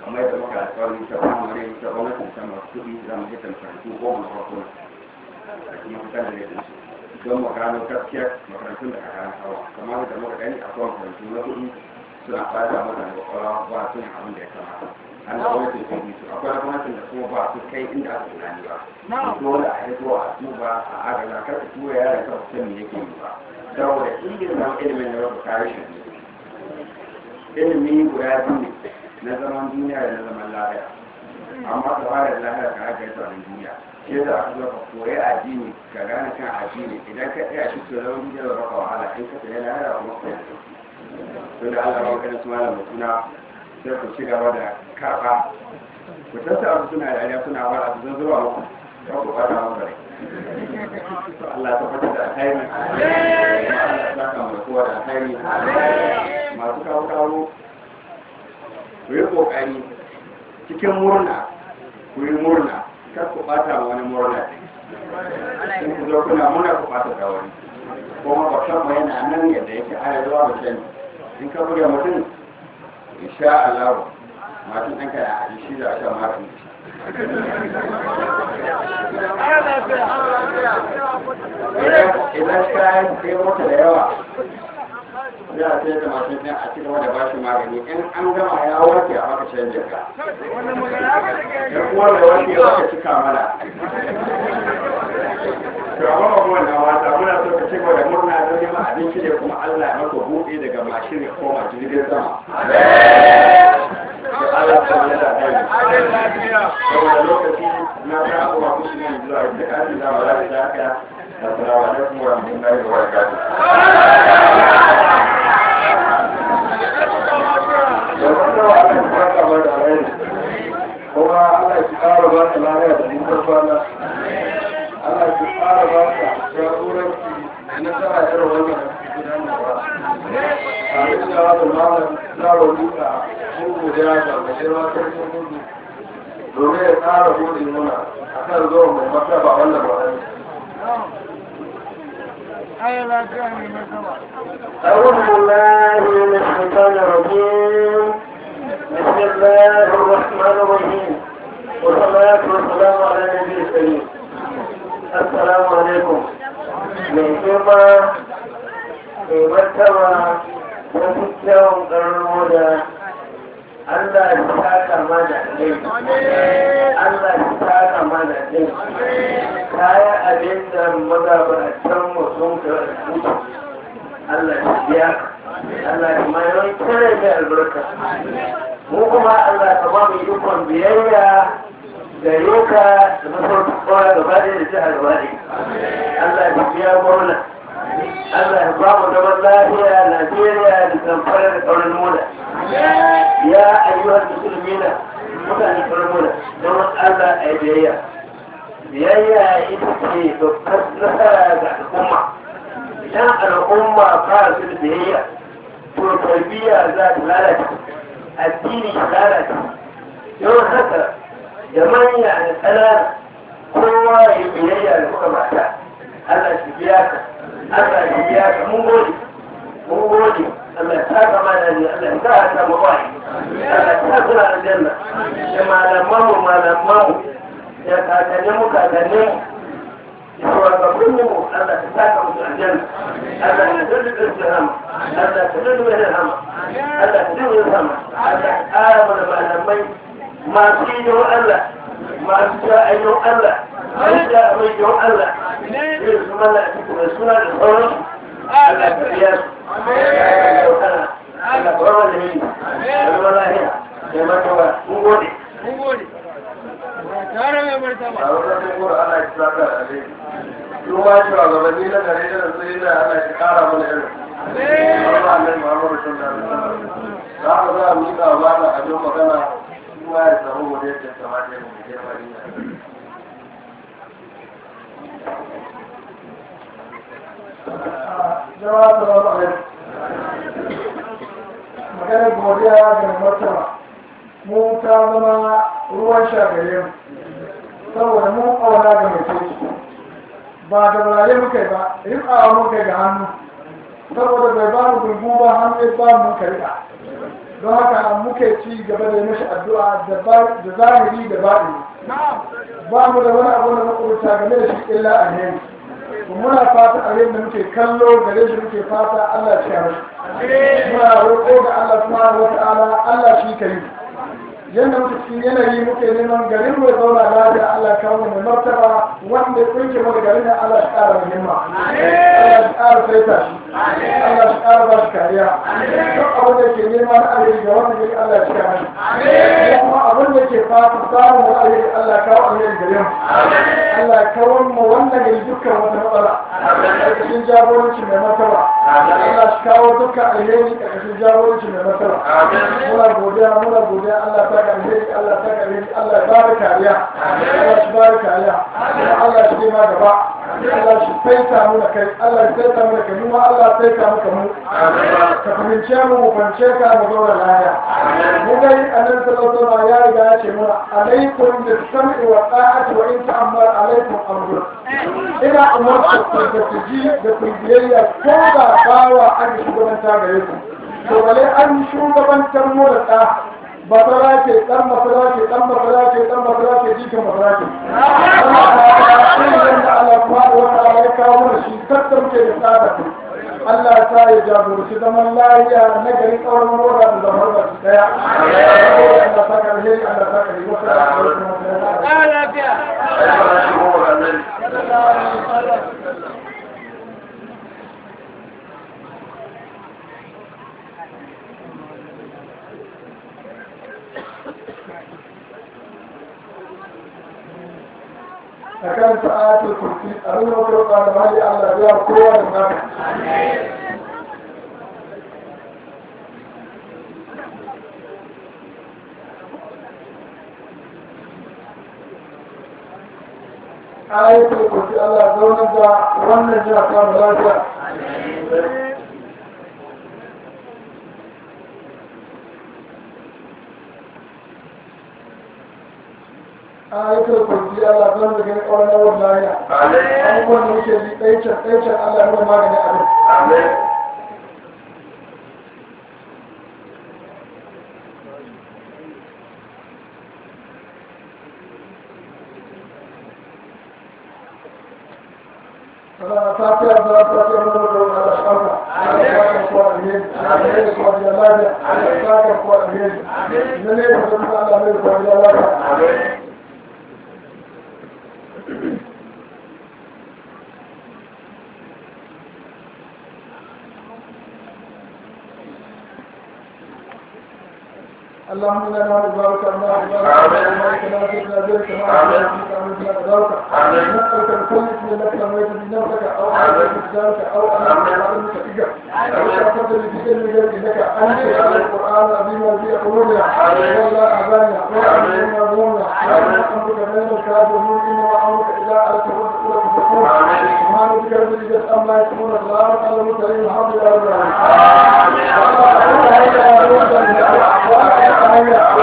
kamar yadda muka alƙawari ta kwamare ta gwamnatin ta masu kuɗi za mu hita makarantu goma na farko da kuma fitar da yadda su don mu gano gaskiyar makarantun da aka hawa kamar da muka gani akwai makarantu na kuɗi suna fata mana da kwakwalwa ba su yin abin da ya kamata an da gwamnatin ta yi su akwai na gwamnatin da kuma ba su kai inda aka tunani ba dole a hito a duba a agaza kar ka tura yaran ka su san me yake yi ba saboda ilimin ilimin na rabu kare shi ne ilimi guda biyu na zaman duniya da na zaman lahiya amma da fara lahiya ka haka yasa na duniya shi yasa aka zo ka koyi addini ka gane kan addini idan ka tsaya shi to zaman duniya da baka wahala in ka tsaya lahiya kuma ka yi to da Allah ya kada su malam mutuna sai ku ci gaba da karba ku tasa abu suna dariya suna wara su zan zuwa muku ba ku bata mu bare to Allah ya tabbata da alheri Allah ya saka mu kowa da alheri masu kawo kawo ku yi kokari cikin murna ku yi murna kar ku bata wani murna in ku zo kuna murna ku bata da wani kuma ba san mu yana nan yadda yake ana zuwa ba sani in ka buga mutum insha Allah masu ɗanka da aji shi da aka magani idan kayan sai mota da yawa za a sai da mashin ɗin a cikin da bashi magani in an gama ya warke a maka canja ka ya kuwa da warke ya maka cika mana to amma ba kuma na wata muna so ka ci gaba da murna don neman abinci ne kuma Allah ya maka buɗe daga mashin ya koma jirgin sama Allah ta yi da kai saboda lokaci na ga abubuwa kusa ne zuwa da kasi da ba za ta haka assalamu alaikum wa rahmatullahi wa barakatuh kuma Allah ki ƙara ba ka lafiya da nisan kwana Allah ki ƙara ba ka jagoranci da nasara irin wannan da suke gudanarwa a yi da wata malam na roƙa mun godiya ga mai girma sarkin gudu domin ya ƙara gode muna a kan zuwa mai martaba wannan wa'ani أعوذ بالله من الشيطان الرجيم بسم الله الرحمن الرحيم والصلاة والسلام على النبي الكريم السلام عليكم من كما مرتبة وفكرهم قرمودا Allah ya saka mana ne, Allah ya saka mana ne, kaya abin da magabatanmu sun karɓi Allah ya biya Allah ya mai kare mai albarka mu kuma Allah ka ba mu ikon biyayya gare ka da masarautar kowa gaba ɗaya da jihar gaba ɗaya Allah ya biya gwamna Allah ya ba mu zaman lafiya Najeriya da zamfara da ƙaunar mula ya ayyuhar musulmina mutane ƙaunar mula don Allah a yi biyayya biyayya ita ce babbar nasara ga al'umma idan al'umma ba su da biyayya to tarbiyya za ta lalace addini ya lalace yau haka da manya da ƙanana kowa ya yi biyayya da kuka mata Allah shi biya ka Allah shi biya ka mun gode mun gode Allah ta kama da ni Allah ta haka mu bai Allah ta kula da janna da malaman mu malaman mu da kakannin mu kakannin mu shugabanninmu Allah ta saka musu aljanna Allah ta dole da su hama Allah ta dole da hama Allah ta dole da hama Allah ta ƙara mana malamai masu yi don Allah masu ja ayyun Allah masu ja amai don Allah irin su mana a cikin da suna da sauransu Allah ta biya su Allah ta bar wanda ne da zama lahiya da matawa mun gode mun gode tare mai martaba a wajen kura ana ki saka da alheri su ma shi wa gabanni na gare da su yi da ana ki kara mana irin Allah Allah Muhammadu sallallahu alaihi wasallam za ka za mu yi da ba da abin magana shi ma ya samu mu da yadda kamata ya mu je mari na jama'a salamu alaikum maganar godiya ga martaba mu ta zama ruwan shagare mu saboda mun auna ga mai soci ba da burare muka yi ba rikawa muka yi ga hannu saboda bai ba mu gurgu ba hannu ya ba mu ka rika don haka muke ci gaba da mashi addu'a da ba- da zahiri da baɗi ba mu da wani abu da makwabta game da shi illa alheri to muna fata alheri da muke kallo gare shi muke fata Allah ya mashi muna roƙo ga Allah subhanahu wa ta'ala Allah shi ka yi yadda muke cikin yanayi muke neman garin mai zauna lafiya Allah ya kawo mai martaba wanda ya kunke mana garin nan Allah ya ƙara muhimma Allah ya ƙara saita shi Allah ya ƙara ba shi kariya duk abin da ke nema na alheri ga wannan gari Allah ya cika mashi kuma abin da ke fata samun wani alheri Allah ya kawo alheri gare mu Allah ya kawo mu wannan gari dukkan wata matsala ƙarƙashin jagoranci mai martaba Allah ya kawo dukkan alheri ƙarƙashin jagoranci mai martaba muna godiya muna godiya Allah ta ka alheri Allah ta ka alheri Allah ya bada kariya Allah shi bada kariya kuma Allah shi ne ma gaba Allah shi saita mu da kai Allah ya saita mu da kai mu ma Allah ya saita mu ka mu ka fahimce mu mu fahimce ka mu zauna lafiya mu dai annabi sallallahu alaihi wasallam ya riga ya ce mana alaikum bis sam'i wa ta'ati wa in ta'ammar alaikum amrun ina umarta ku da ku ji da ku biyayya ko da bawa an shugabanta gare ku to bale an shugabantar mu da ta basara ce dan masara ce dan masara ce dan masara ce jikin masara ce wannan da Allah subhanahu wa ta'ala ya kawo mana shi tattar ke da tsada ku Allah ya sa ya jagoranci zaman lafiya na garin tsawon mora da zaman ba su daya Allah ta ka alheri Allah ta ka yi wasu akan sa'atul kursi a nuna wata roƙa da mali Allah ya kowa da naka ayatul kursi Allah zaunar da wannan jiha samun lafiya ayatul kursi Allah zan da gani ƙwarar na wani lafiya abubuwan da muke ji ɗaicen ɗaicen Allah ya nuna magani abin فلا تاتي أبدا تاتي أبدا تاتي على الشرطة على ساكن قوى الهيد على الهيد قوى الجلالة على ساكن قوى الهيد من يجب على الهيد قوى الجلالة اللهم انا نسالك الله بارك لنا في ذلك ما نسالك من قدرك نسالك بكل اسم لك سميت بنفسك او على ذلك او انا علمك اجر او شرفت في علم انك انت على القران العظيم في قلوبنا ولا اعزاننا ولا ظلمنا ولا امرك بين الكافرين انما امرك اذا اردت رسولك فقول سبحان ربك رب العزه عما يصفون السلام على المرسلين الحمد لله رب العالمين